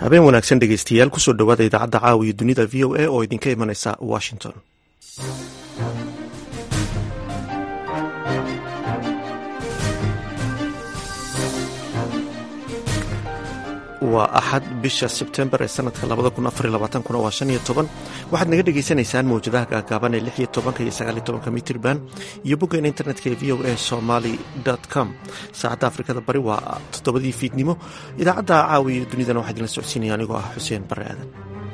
habeen wanaagsan dhegeystayaal kusoo dhowaada idaacadda caawa iyo dunida v o a oo idinka imanaysa washington waa axad bisha sebtembar ee sanadka kuna waa shan iyo toban waxaad naga dhagaysanaysaan mawjadaha gaagaaban ee lix iyo tobanka iyo sagaal iyo tobanka mitrban iyo boggeena internetka ee v o a somaly com saacadda afrikada bari waa toddobadii fiidnimo idaacadda caawa iyo dunidana waxaa idinla socodsiinaya anigoo ah xuseen bare aadan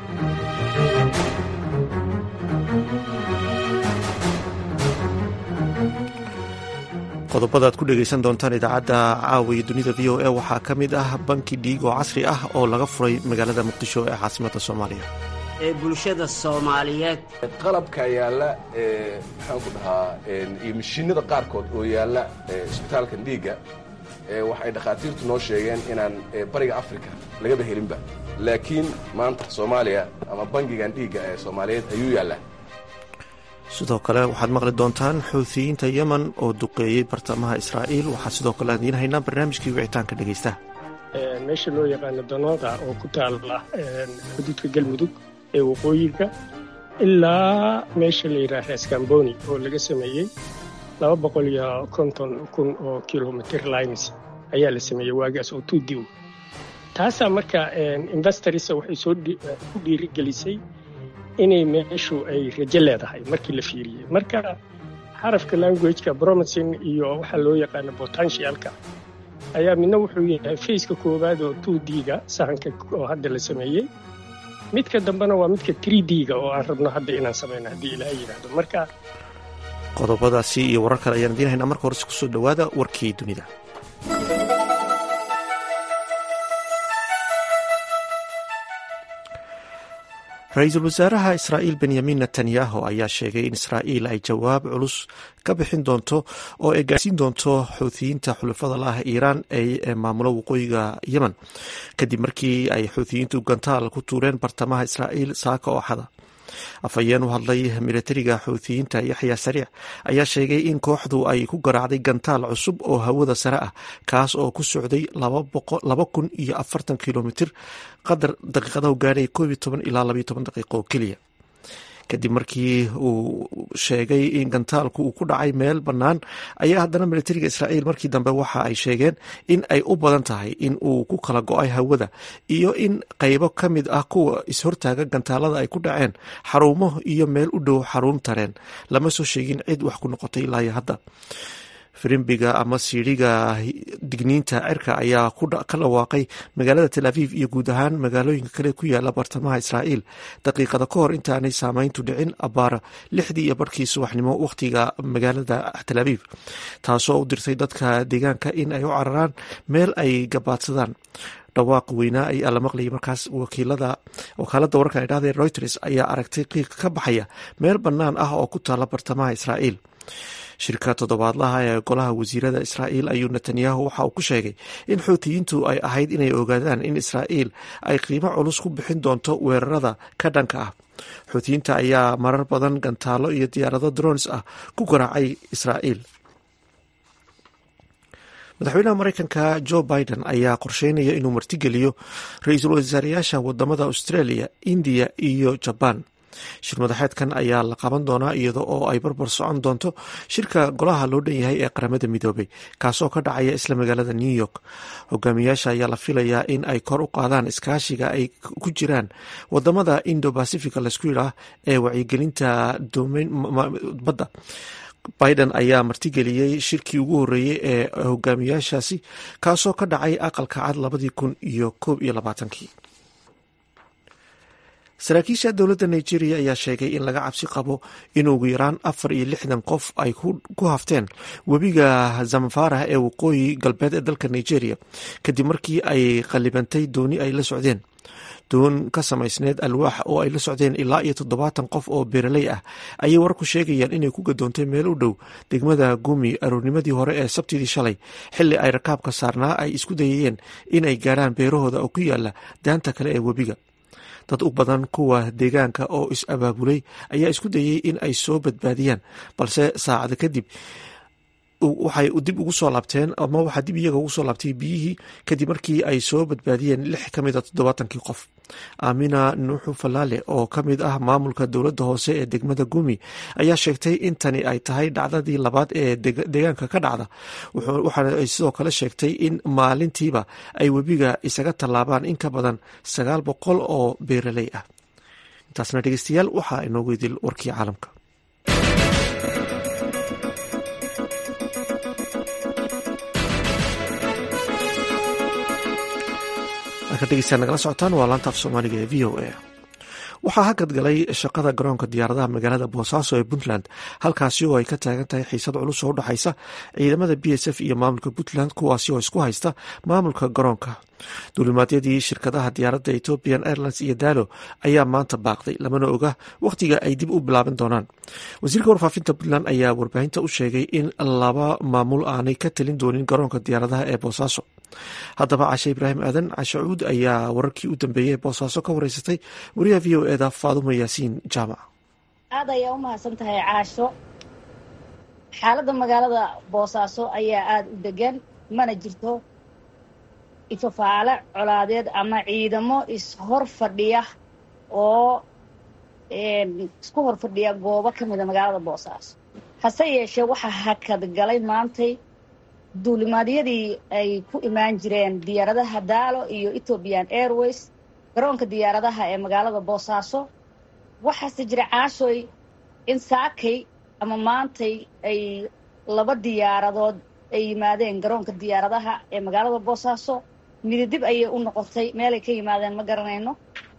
qodobada ad ku dhegaysan doontaan idaacadda caawa iyo dunida v o a waxaa ka mid ah banki dhiig oo casri ah oo laga furay magaalada muqdisho ee caasimada soomaaliya ee bulshada soomaaliyeed qalabka yaalla maxaan ku dhahaa iyo mashiinada qaarkood oo yaalla isbitaalkan dhiigga waxay dhakhaatiirtu noo sheegeen inaan bariga africa lagaba helinba laakiin maanta soomaaliya ama bangigan dhiigga ee soomaaliyeed ayuu yaallaa sidoo kale waxaad maqli doontaan xuutiyiinta yemen oo duqeeyey bartamaha israa'iil waxaa sidoo kale adiin haynaa barnaamijkii wicitaanka dhegaysta meesha loo yaqaano danooda oo ku taalla xuduudka galmudug ee waqooyiga ilaa meesha la yidhaha reeskamboni oo laga sameeyey laba boqol iyo konton kun oo kilomitr lines ayaa la sameeyey waagaas oo tuudiw taasaa marka investorisa waxay soo ku dhiirigelisay inay meeshu ay rajo leedahay markii la fiiriyey marka xarafka languageka bromising iyo waxaa loo yaqaano botantialka ayaa midna wuxuu yahay faceka koowaad oo two d-ga sahanka oo hadda la sameeyey midka dambena waa midka tree d-ga oo aan rabno hadda inaan samayno haddii ilaaha yidhaahdo marka qodobadaasi iyo warar kale ayaan idiin haynaa marka horese kusoo dhowaada warkii dunida ra-iisul wasaaraha israa'iil benyamin netanyahu ayaa sheegay in israa'iil ay jawaab culus ka bixin doonto oo ay gaarsiin doonto xuutiyiinta xulafada la ah iiraan ee maamulo waqooyiga yemen kadib markii ay xuutiyiintu gantaal ku tuureen bartamaha israa'iil saaka oo xada afhayeen u hadlay milatariga xuutiyiinta yaxya sariic ayaa sheegay in kooxdu ay ku garaacday gantaal cusub oo hawada sare ah kaas oo ku socday laba kun iyo afartan kilomitr qadar daqiiqadahu gaadhay koob iyo toban ilaa labaiyo toban daqiiqo oo keliya kadib markii uu sheegay in gantaalku uu ku dhacay meel bannaan ayaa haddana milatariga israa'iil markii dambe waxa ay sheegeen in ay u badan tahay in uu ku kala go-ay hawada iyo in qaybo ka mid ah kuwa is-hortaaga gantaalada ay ku dhaceen xarumo iyo meel u dhow xarun tareen lama soo sheegin cid wax ku noqotay ilaa iyo hadda firimbiga ama siidhiga digniinta cirka ayaa ka dhawaaqay magaalada tel aviv iyo guud ahaan magaalooyinka kale ku yaala bartamaha israa'iil daqiiqada ka hor intaanay saameyntu dhicin abaara lixdii iyo barhkii subaxnimo wakhtiga magaalada tel aviv taasoo u dirtay dadka deegaanka in ay u cararaan meel ay gabaadsadaan dhawaaq weynaa ayaa la maqlayay markaas wakiilada wakaaladda wararka ay dhahdeen reuters ayaa aragtay qiiq ka baxaya meel bannaan ah oo ku taala bartamaha israa'iil shirka toddobaadlaha ee golaha wasiirada israa'iil ayuu netanyahu waxa uu ku sheegay in xuutiyiintu ay ahayd inay ogaadaan in israa'iil ay qiimo culus ku bixin doonto weerarada ka dhanka ah xuutiyiinta ayaa marar badan gantaalo iyo diyaarado drones ah ku garaacay israa'iil madaxweynaha mareykanka jo biden ayaa qorsheynaya inuu martigeliyo ra-iisul wasaareyaasha wadamada australia indiya iyo jabaan shir madaxeedkan ayaa la qaban doonaa iyada oo ay barbar socon doonto shirka golaha loo dhan yahay ee qaramada midoobay kaasoo ka dhacaya isla magaalada new york hogaamiyaasha ayaa la filayaa in ay kor u qaadaan iskaashiga ay ku jiraan wadamada indo bacifica laisku yidhaah ee wacyigelinta badda biden ayaa martigeliyey shirkii ugu horreeyey ee hogaamiyaashaasi kaasoo ka dhacay aqalka cad labadii kun iyo koob iyo labaatankii saraakiisha dowladda nigeria ayaa sheegay in laga cabsi qabo in ugu yaraan afar iyo lixdan qof ay ku hafteen webiga zamfara ee waqooyi galbeed ee dalka nigeria kadib markii ay qallibantay dooni ay la socdeen doon ka samaysneed alwaax oo ay la socdeen ilaa iyo toddobaatan qof oo beeraley ah ayay wararku sheegayaan inay ku gadoontay meel u dhow degmada gumi aroornimadii hore ee sabtidii shalay xilli ay rakaabka saarnaa ay isku dayayeen inay gaarhaan beerahooda oo ku yaala daanta kale ee webiga dad u badan kuwa deegaanka oo is-abaabulay ayaa isku dayay in ay soo badbaadiyaan balse saacada kadib waxay dib ugu soo laabteen ama waxaa dib iyaga ugu soo laabtay biyihii kadib markii ay soo badbaadiyeen lix ka mid a toddobaatankii qof aamina nuuxu falaale oo ka mid ah maamulka dowladda hoose ee degmada gumi ayaa sheegtay in tani ay tahay dhacdadii labaad ee deegaanka ka dhacda waxaana ay sidoo kale sheegtay in maalintiiba ay webiga isaga tallaabaan in ka badan sagaal boqol oo beeraley ah intaasna dhegeystayaal waxaa inoogu idil warkii caalamka nagala socotaan waa laanta af soomaaliga ee v o a waxaa hakad galay shaqada garoonka diyaaradaha magaalada boosaaso ee puntland halkaasi oo ay ka taagan tahay xiisad culus oo udhexaysa ciidamada b s f iyo maamulka puntland kuwaasi oo isku haysta maamulka garoonka duulimaadyadii shirkadaha diyaaradda ethiopian airlines iyo daalo ayaa maanta baaqday lamana oga wakhtiga ay dib u bilaaban doonaan wasiirka warfaafinta puntland ayaa warbaahinta u sheegay in laba maamul aanay ka talin doonin garoonka diyaaradaha ee boosaaso haddaba cashe ibraahim aadan cashacuud ayaa wararkii u dambeeyey ee boosaaso ka wareysatay wariyaha v o eda faadumo yaasiin jaamac aad ayaa u mahadsan tahay caasho xaaladda magaalada boosaaso ayaa aada u degan mana jirto ifafaale colaadeed ama ciidamo ishor fadhiya oo isku hor fadhiya goobo ka mida magaalada boosaaso hase yeeshee waxaa hakad galay maantay duulimaadyadii ay ku imaan jireen diyaaradaha daalo iyo ethiopian airways garoonka diyaaradaha ee magaalada boosaaso waxaase jira caashoy in saakay ama maantay ay laba diyaaradood ay yimaadeen garoonka diyaaradaha ee magaalada boosaaso mididib ayay u noqotay meelay ka yimaadeen ma garanayno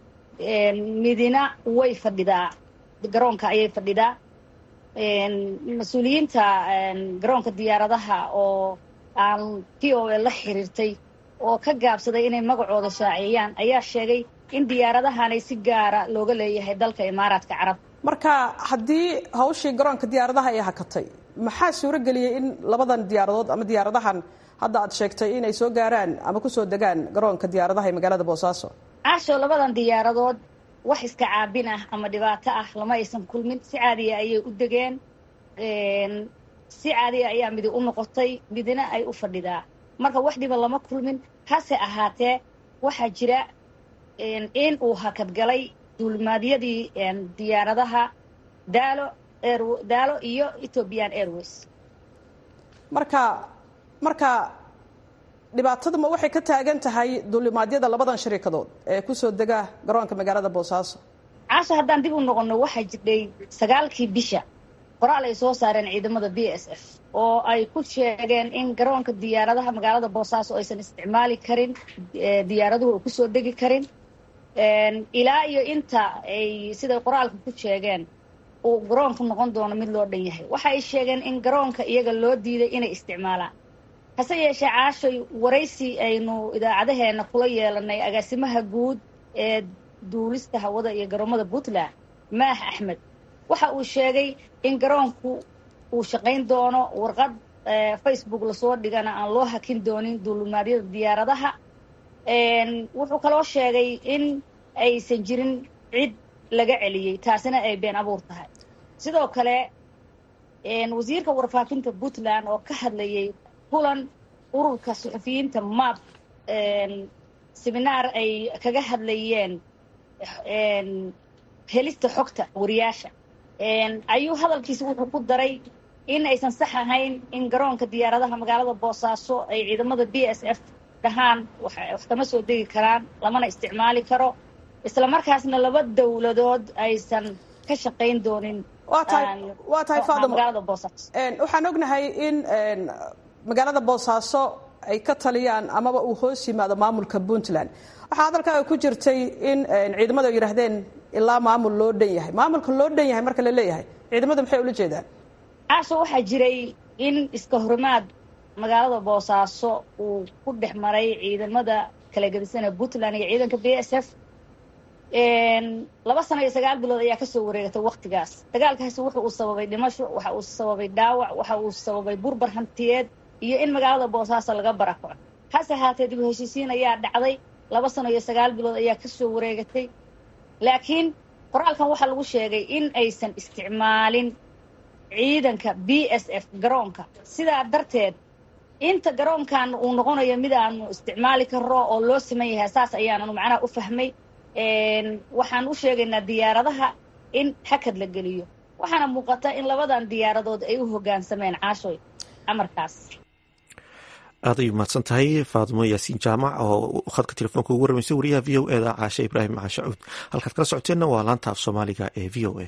midina way fadhidaa garoonka ayay fadhidaa mas-uuliyiinta garoonka diyaaradaha oo aan p o a la xiriirtay oo ka gaabsaday inay magacooda shaaciyaan ayaa sheegay in diyaaradahanay si gaara looga leeyahay dalka imaaraadka carab marka haddii hawshii garoonka diyaaradaha ay hakatay maxaa suuro geliyey in labadan diyaaradood ama diyaaradahan hadda aad sheegtay inay soo gaaraan ama kusoo degaan garoonka diyaaradaha ee magaalada boosaaso caasho labadan diyaaradood wax iska caabin ah ama dhibaato ah lama aysan kulmin si caadiya ayay u degeen si caadiya ayaa midi u noqotay midina ay u fadhidaa marka wax dhiba lama kulmin hase ahaatee waxaa jira in uu hakadgalay duulimaadyadii diyaaradaha daalo daalo iyo ethiopian airways marka marka dhibaataduma waxay ka taagan tahay duulimaadyada labadan shariikadood ee kusoo dega garoonka magaalada boosaaso caasha haddaan dib u noqonno waxaa jirdhay sagaalkii bisha qoraal ay soo saareen ciidamada b s f oo ay ku sheegeen in garoonka diyaaradaha magaalada boosaaso aysan isticmaali karin diyaaraduhu ay kusoo degi karin ilaa iyo inta ay siday qoraalka ku sheegeen uu garoonku noqon doono mid loo dhan yahay waxa ay sheegeen in garoonka iyaga loo diiday inay isticmaalaan hase yeeshee caashoy waraysi aynu idaacadaheena kula yeelanay agaasimaha guud ee duulista hawada iyo garoomada puntland maax axmed waxa uu sheegay in garoonku uu shaqayn doono warqad facebook lasoo dhigana aan loo hakin doonin duulimaadyada diyaaradaha wuxuu kaloo sheegay in aysan jirin cid laga celiyey taasina ay been abuur tahay sidoo kale wasiirka warfaafinta puntland oo ka hadlayay kulan ururka suxufiyiinta map seminaar ay kaga hadlayeen helista xogta wariyaasha ayuu hadalkiisa wuxuu ku daray in aysan sax ahayn in garoonka diyaaradaha magaalada boosaaso ay ciidamada b s f dhahaan wax kama soo degi karaan lamana isticmaali karo isla markaasna laba dowladood aysan ka shaqayn doonin waa tahay waa tahay faadimo magaalada boosaaso waxaan ognahay in magaalada boosaaso ay ka taliyaan amaba uu hoos yimaado maamulka puntland waxaa hadalkaaga ku jirtay in ciidamadu ay yidhaahdeen ilaa maamul loo dhan yahay maamulka loo dhan yahay marka la leeyahay ciidamadu maxay ula jeedaan caasho waxaa jiray in iska horimaad magaalada boosaaso uu ku dhex maray ciidamada kala gedisana puntland iyo ciidanka b s f laba sano iyo sagaal bilood ayaa kasoo wareegatay waktigaas dagaalkaasi wuxa uu sababay dhimasho waxa uu sababay dhaawac waxa uu sababay burbar hantiyeed iyo in magaalada boosaaso laga barakoco hase ahaatee dib u heshiisiin ayaa dhacday laba sano iyo sagaal bilood ayaa kasoo wareegatay laakiin qoraalkan waxaa lagu sheegay in aysan isticmaalin ciidanka b s f garoonka sidaa darteed inta garoonkan uu noqonayo mid aanu isticmaali karo oo loo siman yahay saas ayaananu macnaha u fahmay waxaan u sheegaynaa diyaaradaha in hakad la geliyo waxaana muuqata in labadan diyaaradood ay u hoggaansameen caashoy amarkaas aad ay umahadsan tahay faadimo yaasiin jaamac oo khadka telefoonka ugu waramaysay wariyaha v o eda caashe ibraahim caashacuud halkaad kala socoteenna waa laanta af soomaaliga ee v o a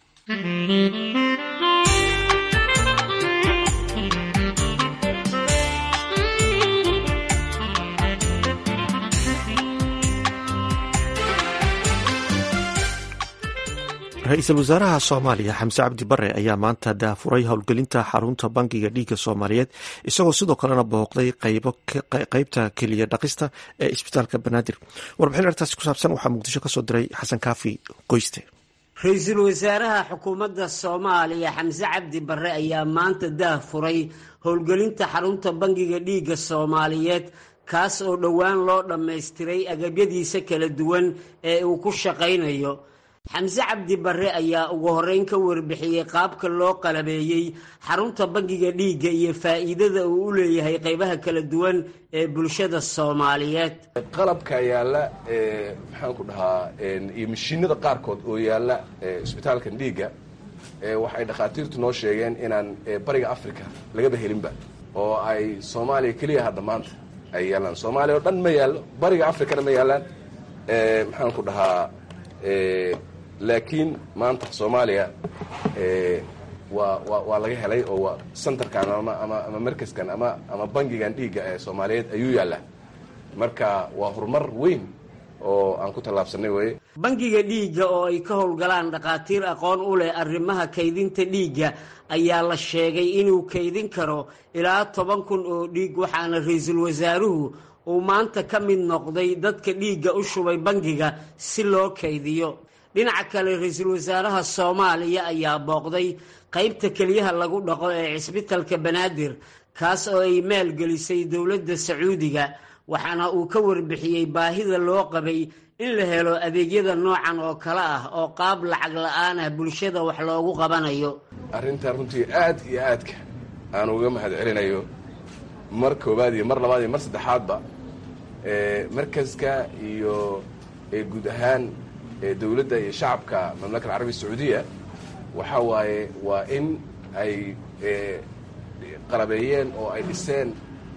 ra-iisul wasaaraha soomaaliya xamse cabdi bare ayaa maanta daafuray howlgelinta xarunta bangiga dhiigga soomaaliyeed isagoo sidoo kalena booqday qeybta keliya dhaqista ee isbitaalka banaadir warbixin artaasi ku saabsan waxaa muqdisho kasoo diray xasan kaafi qoyste ra-iisul wasaaraha xukuumadda soomaaliya xamse cabdi bare ayaa maanta daafuray howlgelinta xarunta bangiga dhiigga soomaaliyeed kaas oo dhowaan loo dhammaystiray agabyadiisa kala duwan ee uu ku shaqaynayo xamse cabdi bare ayaa ugu horreyn ka warbixiyey qaabka loo qalabeeyey xarunta bangiga dhiigga iyo faa'iidada uu u leeyahay qaybaha kala duwan ee bulshada soomaaliyeed qalabka yaalla maxaan ku dhahaa iyo mashiinada qaarkood oo yaalla isbitaalkan dhiigga waxay dhakhaatiirtu noo sheegeen inaan bariga africa lagaba helinba oo ay soomaaliya keliya hadda maanta ay yaallaan soomaaliya oo dhan ma yaallo bariga africana ma yaallaan maxaan ku dhahaa laakiin maanta soomaaliya waa wa waa laga helay oo waa centerkan ama ama ama markaskan ama ama bangigan dhiigga ee soomaaliyeed ayuu yaallaa marka waa horumar weyn oo aan ku tallaabsanay weye bangiga dhiigga oo ay ka howlgalaan dhakhaatiir aqoon u leh arrimaha kaydinta dhiigga ayaa la sheegay inuu kaydin karo ilaa toban kun oo dhiig waxaana ra-iisul wasaaruhu uu maanta ka mid noqday dadka dhiigga u shubay bangiga si loo kaydiyo dhinaca kale ra-iisul wasaaraha soomaaliya ayaa booqday qaybta keliyaha lagu dhaqo ee cisbitalka banaadir kaas oo ay maalgelisay dowladda sacuudiga waxaana uu ka warbixiyey baahida loo qabay in la helo adeegyada noocan oo kale ah oo qaab lacag la-aan ah bulshada wax loogu qabanayo arrintan runtii aad iyo aadka aan uga mahad celinayo mar koowaad iyo mar labaad iyo mar saddexaadba markaska iyo guud ahaan dowladda iyo shacabka mamlaka alcarabiya sacuudiya waxaa waaye waa in ay qalabeeyeen oo ay dhiseen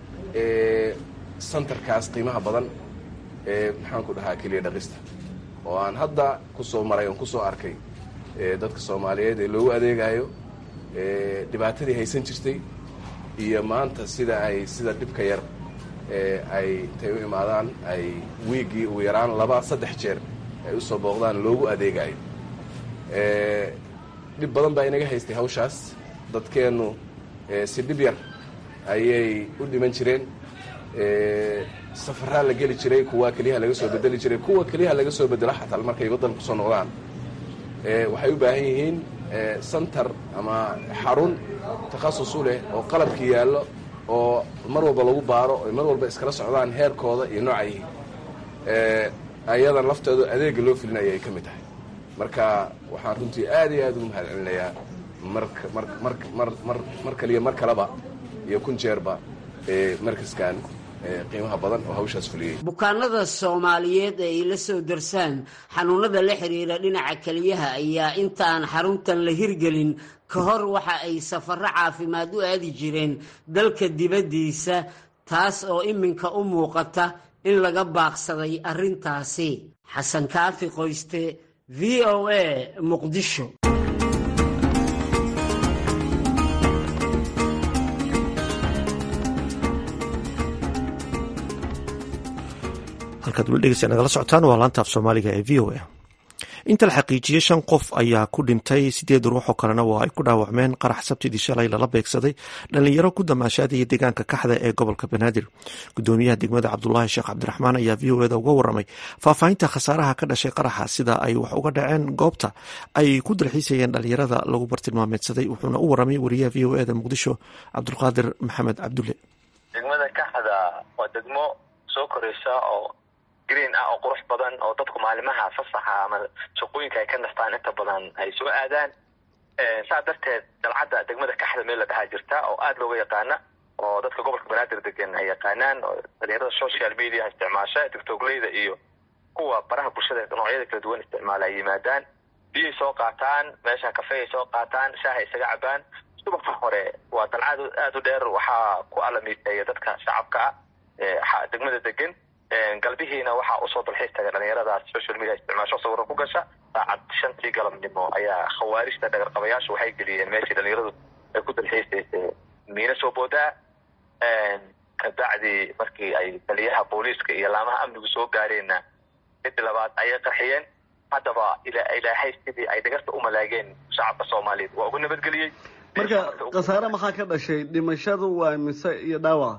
centerkaas qiimaha badan ee maxaan ku dhahaa keliya dhaqista oo aan hadda ku soo maray oon ku soo arkay dadka soomaaliyeed ee loogu adeegayo dhibaatadii haysan jirtay iyo maanta sida ay sida dhibka yar ay intay u imaadaan ay wiiggii ugu yaraan laba saddex jeer ay usoo booqdaan loogu adeegayo dhib badan baa inaga haystay hawshaas dadkeennu si dhib yar ayay u dhiman jireen safaraa la geli jiray kuwa keliyaha laga soo bedeli jiray kuwa keliyaha laga soo bedelo xataa markay waddanka kusoo noqdaan waxay u baahan yihiin center ama xarun takhasus u leh oo qalabkii yaallo oo mar walba lagu baaro oy mar walba iskala socdaan heerkooda iyo nooca yihiin ayadan lafteedu adeega loo filinaya ay ka mid tahay marka waxaan runtii aad iyo aad ugu mahad celinayaa marka mar mar mar mar mar kaliya mar kaleba iyo kun jeerba markaskan qiimaha badan oo hawshaas fuliyey bukaanada soomaaliyeed ee ay la soo darsaan xanuunada la xiriira dhinaca keliyaha ayaa intaan xaruntan la hirgelin ka hor waxa ay safarro caafimaad u aadi jireen dalka dibaddiisa taas oo iminka u muuqata in laga baaqsaday arrintaasi xasan kaafi qoyste v o a muqdisho halkaad weli dhegeysa nagala socotaan waa laanta af soomaaliga ee v o a inta la xaqiijiyey shan qof ayaa ku dhintay sideed ruux oo kalena waa ay ku dhaawacmeen qarax sabtidii shalay lala beegsaday dhalinyaro ku damaashaadaya deegaanka kaxda ee gobolka banaadir gudoomiyaha degmada cabdulaahi sheekh cabdiraxmaan ayaa v o eda uga waramay faahfaahinta khasaaraha ka dhashay qaraxa sida ay wax uga dhaceen goobta ay ku dalxiisayeen dhalinyarada lagu bartilmaameedsaday wuxuuna u waramay wariyaha v o eda muqdisho cabdulqaadir maxamed cabdulle degmada kaxda waa degmo soo koreysa oo green ah oo qurux badan oo dadku maalimaha fasaxa ama shaqooyinka ay ka nastaan inta badan ay soo aadaan saa darteed dalcadda degmada kaxda meel la dhahaa jirta oo aada looga yaqaana oo dadka gobolka banaadir degan ay yaqaanaan oo dhalinyarada social media isticmaasha tictogleyda iyo kuwa baraha bulshada noocyada kala duwan isticmaala ay yimaadaan biyay soo qaataan meesha kafeay soo qaataan shaahay isaga cabaan subaxa hore waa dalcad aada u dheer waxaa ku alamiiteeya dadka shacabka ah degmada degan galbihiina waxaa usoo dalxiis taga dhalinyaradaas social media isticmaasho sawiro ku gasha saacad shantii galabnimo ayaa khawaarijta dhagarqabayaashu waxay geliyeen meeshii dhalinyaradu ay ku dalxiisaysay miina soo boodaa kabacdii markii ay taliyaha booliiska iyo laamaha amnigu soo gaareenna mid labaad ayay qarxiyeen haddaba ilaahay sidii ay dhagarta u malaageen shacabka soomaaliyeed waa ugu nabadgeliyey marka khasaare maxaa ka dhashay dhimashadu waa mise iyo dhaawaca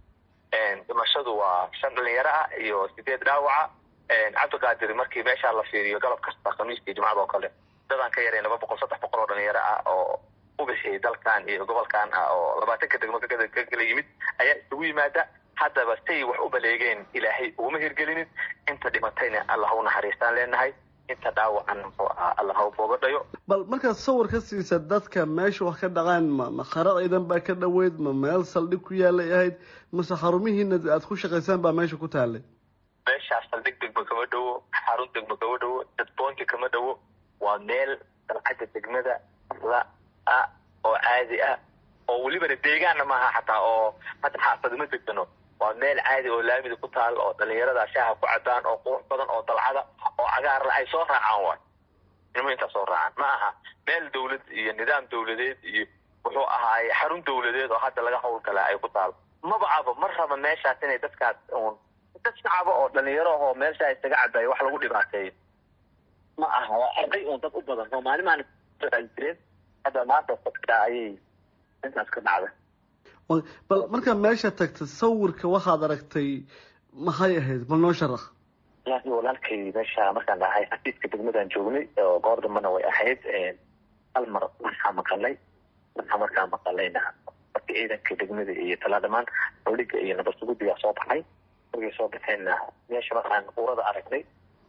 dhimashadu waa shan dhalinyaro ah iyo sideed dhaawaca cabdiqaadir markii meeshaa la fiiriyo galab kasta khamiiskii jimcada oo kale dadaan ka yaray laba boqol saddex boqol oo dhalinyaro ah oo u bixiyay dalkan iyo gobolkan ah oo labaatanka degmo ka kala yimid ayaa isugu yimaada haddaba say wax u baleegeen ilaahay uguma hirgelinin inta dhimatayna allah u naxariistaan leenahay inta dhaawacan muxuu ahaa allah ha boogadhayo bal markaad sawir ka siisa dadka meesha wax ka dhacaan ma ma khara ciidan baa ka dhoweyd ma meel saldhig ku yaalay ahayd mase xarumihiina aada ku shaqaysaan baa meesha ku taalay meeshaas saldhig degmo kama dhowo xarun degmo kama dhowo dadboonti kama dhowo waa meel dalcadda degmada la ah oo caadi ah oo welibana deegaanna maaha xataa oo hadda xaafadima degano waa meel caadi oo laamida ku taal oo dhalinyarada shaaha ku cabaan oo qurux badan oo dalcada oo cagaarla ay soo raacaan waay ilmo intaa soo raacaan ma aha meel dawlad iyo nidaam dawladeed iyo wuxuu ahaaye xarun dawladeed oo hadda laga howlgalaa ay ku taal maba abo ma raba meeshaas inay dadkaas un dad shacaba oo dhalinyaro ahoo meeshaa isaga cabaayo wax lagu dhibaateeyo ma aha waa arday un dad u badan oo maalimaan jireen hadda maanta fadka ayay intaas ka dhacda bal markaa meesha tagta sawirka waxaad aragtay maxay ahayd bal noo sharax walahi walaalkay meesha markaan dhahay xafiiska degmadan joognay oo goor dambana way ahayd hal mar waxaa maqalay waxaa markaa maqalayna markii ciidanka degmada iyo talaa dhamaan howliga iyo nabadsugudigaa soo baxay markay soo baxeenna meesha markaan urada aragnay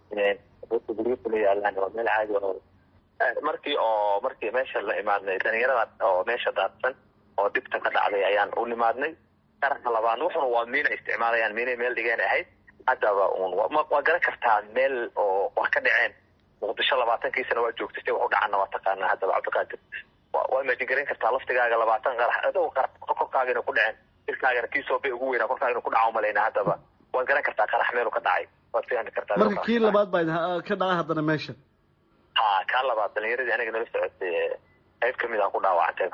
guryo kula yaalaan waa meel caadi oo markii oo markii meesha la imaadnay dhalinyarada oo meesha daadsan oo dhibta ka dhacday ayaan u nimaadnay qaranka labaad wuxuna waa miina isticmaalayaan miinay meel dhigeen ahayd haddaba un waa garan kartaa meel oo wax ka dhaceen muqdisho labaatankiisana waa joogtay si wax u dhacana waa taqaanaa haddaba cabdiqaadir waa imajin garan kartaa laftigaaga labaatan qarax adoo qarax korkaagana ku dhaceen jirkaagana kii soobay ugu weynaa korkaagana ku dhaca umalayna haddaba waad garan kartaa qarax meelu ka dhacay waad fahmi kartaa marka kii labaad baa ka dhacay haddana meesha ha kaa labaad dhalinyaradii aniga nala socotay qayb kamid a ku dhaawacantayba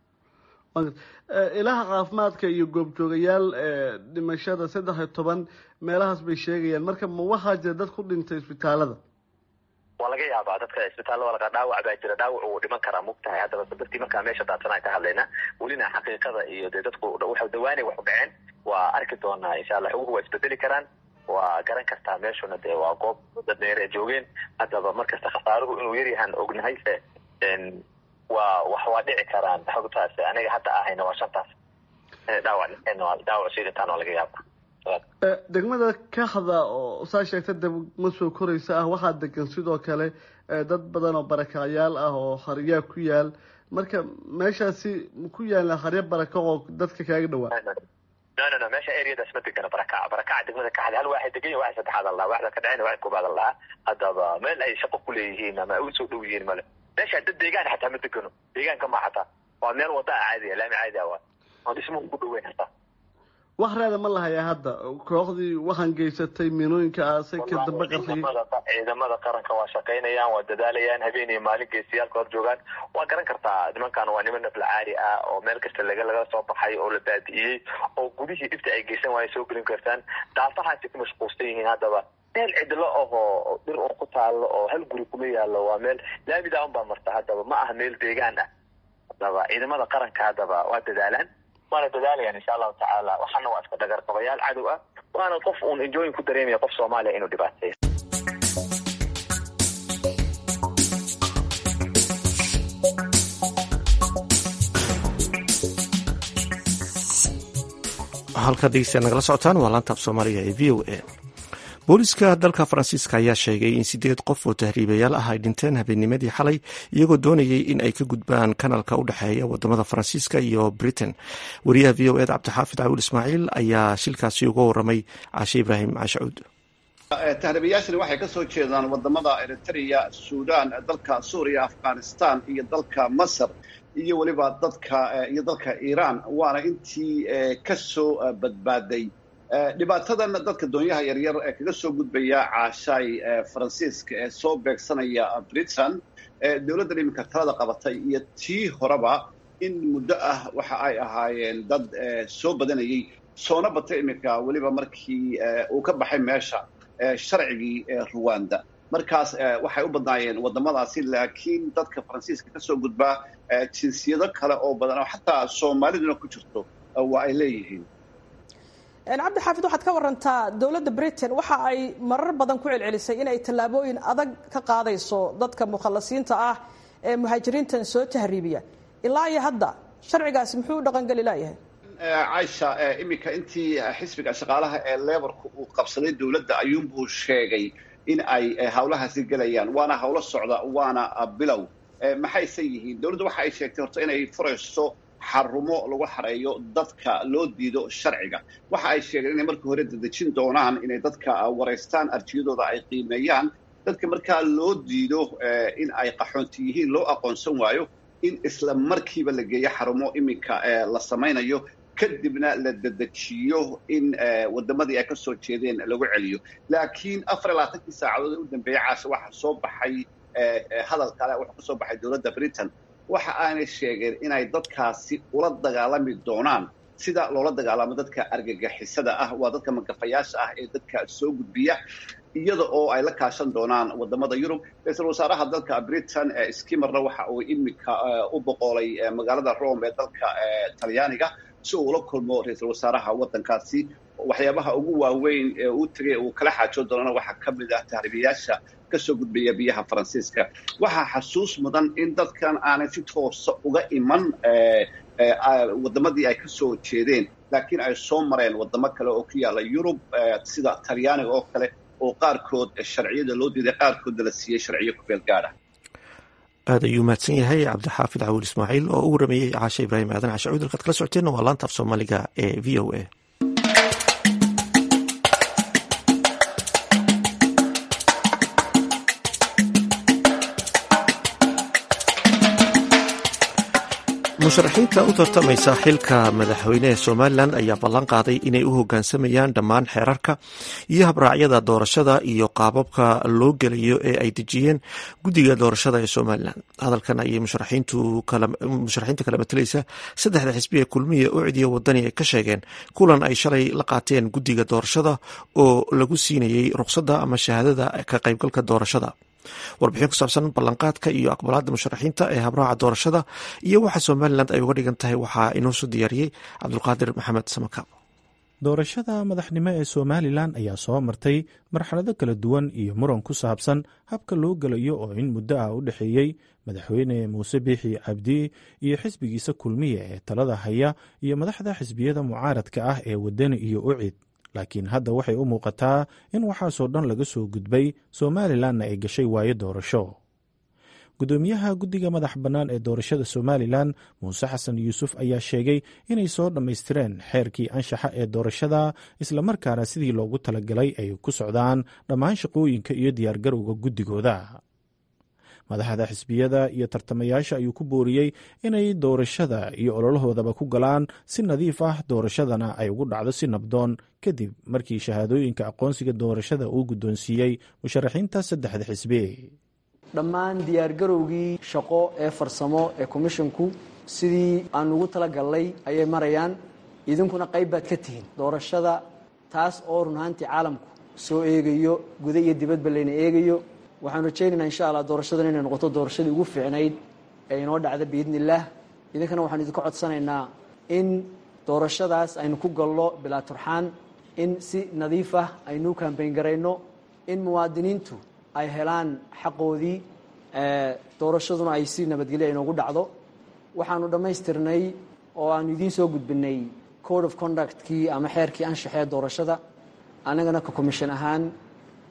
ilaha caafimaadka iyo goobjoogayaal dhimashada saddex iyo toban meelahaas bay sheegayaan marka ma waxaa jira dad ku dhintay isbitaalada waa laga yaabaa dadka isbitaalla laga dhaawac baa jira dhaawac uu dhiman karaa mugtahay haddaba dadkii markaa meesha daadsan aan ka hadlayna welina xaqiiqada iyo dee dadku waxa dawaanay wax u dhaceen waa arki doonaa insha allah xuguhu waa isbedeli karaan waa garan kartaa meeshuna dee waa goob dad dheer ee joogeen haddaba markasta khasaaruhu inuu yaryahaan ognahay waa wax waa dhici karaan xogtaas aniga hadda ahayna waa shantaas dhaawac dhaawac sii dhintaan waa laga yaaba degmada kaxda oo saa sheegta degma soo koraysa ah waxaa degan sidoo kale dad badan oo barakacyaal ah oo haryaa ku yaal marka meeshaasi ku yaala harya baraka oo dadka kaaga dhawaa no no no meesha areadaas ma degana barakaca barakaca degmada kaxda hal waaxid degan waxay saddexaad allaha waxda ka dhaceen waxay koobaad allaha haddaba meel ay shaqo ku leeyihiin ama ay usoo dhow yihiin male meesha dad deegaan xataa ma degano deegaanka ma xataa waa meel wada ah caadiya laami caadi ah waa oo dhismuhu ku dhoweyn hataa wax reeda ma lahayaa hadda kooxdii waxaan geysatay miinooyinka aasay ka dambe qarxiyey ciidamada qaranka waa shaqaynayaan waa dadaalayaan habeen iyo maalin geesiyaalka hor joogaan waa garan kartaa nimankan waa niman nafla caari ah oo meel kasta laga laga soo baxay oo la baabi'iyey oo gudihii dhibta ay geysan waaya soo gelin kartaan daafahaasi ku mashquulsan yihiin haddaba meel cidlo ahoo dhir oo ku taalo oo hal guri kuma yaalo waa meel laamida un baa marta haddaba ma aha meel deegaan ah haddaba ciidamada qaranka haddaba waa dadaalaan waana dadaalayaan insha allahu tacaala waxaana waa iska dhagarqabayaal cadow ah waana qof uun enjooyin ku dareemaya qof soomaaliya inuu dhibaateeyo halka dhegeystayaal nagala socotaan waa laantaab soomaaliga ee v o a booliska dalka faransiiska ayaa sheegay in sideed qof oo tahriibayaal ah ay dhinteen habeennimadii xalay iyagoo doonayay in ay ka gudbaan kanalka u dhexeeya wadamada faransiiska iyo britain wariyaha v o ed cabdixaafid cawil ismaaciil ayaa shilkaasi uga waramay caashe ibraahim cashacuud tahriibayaashani waxay ka soo jeedaan wadamada eritrea suudaan dalka suuriya afghanistan iyo dalka masar iyo weliba dadka iyo dalka iiraan waana intii ka soo badbaaday dhibaatadan dadka doonyaha yaryar ee kaga soo gudbaya caashaay faransiiska ee soo beegsanaya britain dowladdan iminka talada qabatay iyo tii horeba in muddo ah waxa ay ahaayeen dad soo badanayay soona batay iminka weliba markii uu ka baxay meesha sharcigii ruwanda markaas waxay u badnaayeen wadamadaasi laakiin dadka faransiiska ka soo gudbaa jinsiyado kale oo badan oo xataa soomaaliduna ku jirto waa ay leeyihiin cabdi xaafid waxaad ka warantaa dowladda britain waxa ay marar badan ku celcelisay in ay tallaabooyin adag ka qaadayso dadka mukhalasiinta ah ee muhaajiriintan soo tahriibiya ilaa iyo hadda sharcigaasi muxuu u dhaqangeli laayahay caisha iminka intii xisbiga shaqaalaha ee leborka uu qabsaday dowladda ayuunbuu sheegay in ay hawlahaasi gelayaan waana hawlo socda waana bilow maxayse yihiin dowladdu waxa ay sheegtay horta inay furayso xarumo lagu xareeyo dadka loo diido sharciga waxa ay sheegeen inay markii hore dadejin doonaan inay dadka waraystaan arjiyadooda ay qiimeeyaan dadka markaa loo diido in ay qaxoonti yihiin loo aqoonsan waayo in isla markiiba la geeyo xarumo iminka la samaynayo kadibna la dedejiyo in wadamadii ay ka soo jeedeen lagu celiyo laakiin afar iyo labaatankii saacadood ee u dambeeyey caasha waxaa soo baxay hadal kale wuxuu ka soo baxay dowladda britain waxa aanay sheegeen inay dadkaasi ula dagaalami doonaan sida loola dagaalamo dadka argagixisada ah waa dadka magafayaasha ah ee dadka soo gudbiya iyada oo ay la kaashan doonaan wadamada yurub ra-iisul wasaaraha dalka britain skimerna waxa uu iminka u boqolay magaalada rome ee dalka talyaaniga si uu ula kulmo ra-iisul wasaaraha waddankaasi waxyaabaha ugu waaweyn ee uu tegay uu kala xaajoon doonana waxaa ka mid ah tahriibayaasha kasoo gudbaya biyaha faransiiska waxaa xasuus mudan in dadkan aanay si toosa uga iman wadamadii ay ka soo jeedeen laakiin ay soo mareen wadamo kale oo ku yaala yurub sida talyaaniga oo kale oo qaarkood sharciyada loo diiday qaarkoodna la siiyey sharciyo ku beel gaadha aad ayuu mahadsan yahay cabdixaafid cawil ismaaciil oo u warameeyey caashe ibraahim aadan cashe cuud halkaad kala socoteenna waa laanta af soomaaliga ee v o a musharaxiinta u tartamaysa xilka madaxweyne ee somalilan ayaa ballan qaaday inay u hoggaansamayaan dhammaan xeerarka iyo habraacyada doorashada iyo qaababka loo gelayo ee ay dejiyeen guddiga doorashada ee somalilan hadalkan ayay musharaxiinta kala matalaysa saddexda xisbi ee kulmiya u cidiya wadani ay ka sheegeen kulan ay shalay la qaateen guddiga doorashada oo lagu siinayey ruqsadda ama shahaadada ka qaybgalka doorashada warbixin ku saabsan ballanqaadka iyo aqbalaadda musharaxiinta ee habraaca doorashada iyo waxa somalilan ay uga dhigan tahay waxaa inoo soo diyaariyey cabdulqaadir maxamed samakaab doorashada madaxnimo ee somalilan ayaa soo martay marxalado kala duwan iyo muran ku saabsan habka loo gelayo oo in muddo ah u dhexeeyey madaxweyne muuse biixi cabdi iyo xisbigiisa kulmiya ee talada haya iyo madaxda xisbiyada mucaaradka ah ee wadani iyo ucid laakiin hadda waxay u muuqataa in waxaasoo dhan laga soo gudbay somalilanna ay gashay waayo doorasho gudoomiyaha guddiga madax bannaan ee doorashada somalilan muuse xasan yuusuf ayaa sheegay inay soo dhammaystireen xeerkii anshaxa ee doorashada islamarkaana sidii loogu talagalay ay ku socdaan dhammaan shaqooyinka iyo diyaargarowga guddigooda madaxda xisbiyada iyo tartamayaasha ayuu ku booriyey inay doorashada iyo ololahoodaba ku galaan si nadiif ah doorashadana ay ugu dhacdo si nabdoon kadib markii shahaadooyinka aqoonsiga doorashada uu guddoonsiiyey musharaxiinta saddexda xisbi dhammaan diyaargarowgii shaqo ee farsamo ee komishinku sidii aan ugu talagalnay ayay marayaan idinkuna qayb baad ka tihiin doorashada taas oo run ahaantii caalamku soo eegayo guda iyo dibadba layna eegayo waxaan rajaynaynaa insha allah doorashadan inay noqoto doorashadii ugu fiicnayd ee inoo dhacda biidni illaah idinkana waxaan idinka codsanaynaa in doorashadaas aynu ku galno bilaa turxaan in si nadiif ah aynu u kambayn garayno in muwaadiniintu ay helaan xaqoodii doorashaduna ay si nabadgelya inoogu dhacdo waxaanu dhammaystirnay oo aanu idiin soo gudbinay code of conductkii ama xeerkii anshaxee doorashada annagana ka commission ahaan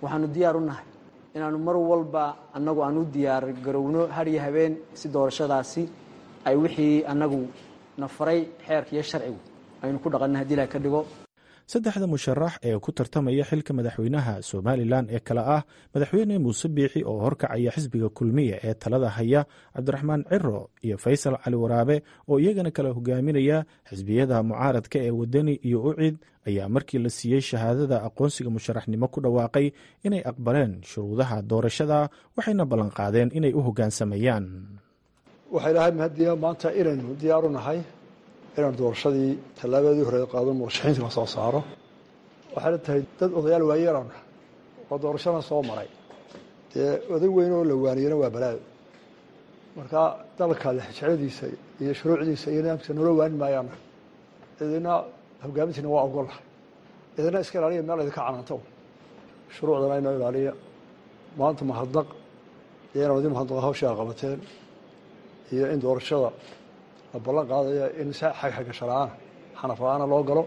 waxaanu diyaar u nahay inaanu mar walba annagu aan u diyaar garowno har iyo habeen si doorashadaasi ay wixii annagu na faray xeerka iyo sharcigu aynu ku dhaqanno haddii ilaha ka dhigo saddexda musharax ee ku tartamaya xilka madaxweynaha somalilan ee kale ah madaxweyne muuse biixi oo horkacaya xisbiga kulmiya ee talada haya cabdiraxmaan ciro iyo faysal cali waraabe oo iyagana kala hogaaminaya xisbiyada mucaaradka ee wadani iyo ucid ayaa markii la siiyey shahaadada aqoonsiga musharaxnimo ku dhawaaqay inay aqbaleen shuruudaha doorashada waxayna ballanqaadeen inay u hoggaansamayaan waxay dhahay mahadiya maanta inaynu diyaaru nahay inaan doorashadii tallaabadii hore qaado murashaxiinta la soo saaro waxayna tahay dad odayaal waayeelan oo doorashana soo maray dee oday weyn oo la waaniyana waa balaayo marka dalka lexjecladiisa iyo shuruucdiisa iyo nidaamkiisa noola waani maayaan idina hogaamintiina waa ogolahay idina iska ilaaliya meel idinka canaanta shuruucdana inoo ilaaliya maanta mahadnaq iyo inaan idin mahadnaqa hawshaa qabateen iyo in doorashada la ballan qaadaya in si xagxagasho la-aana xanaf la-aana loo galo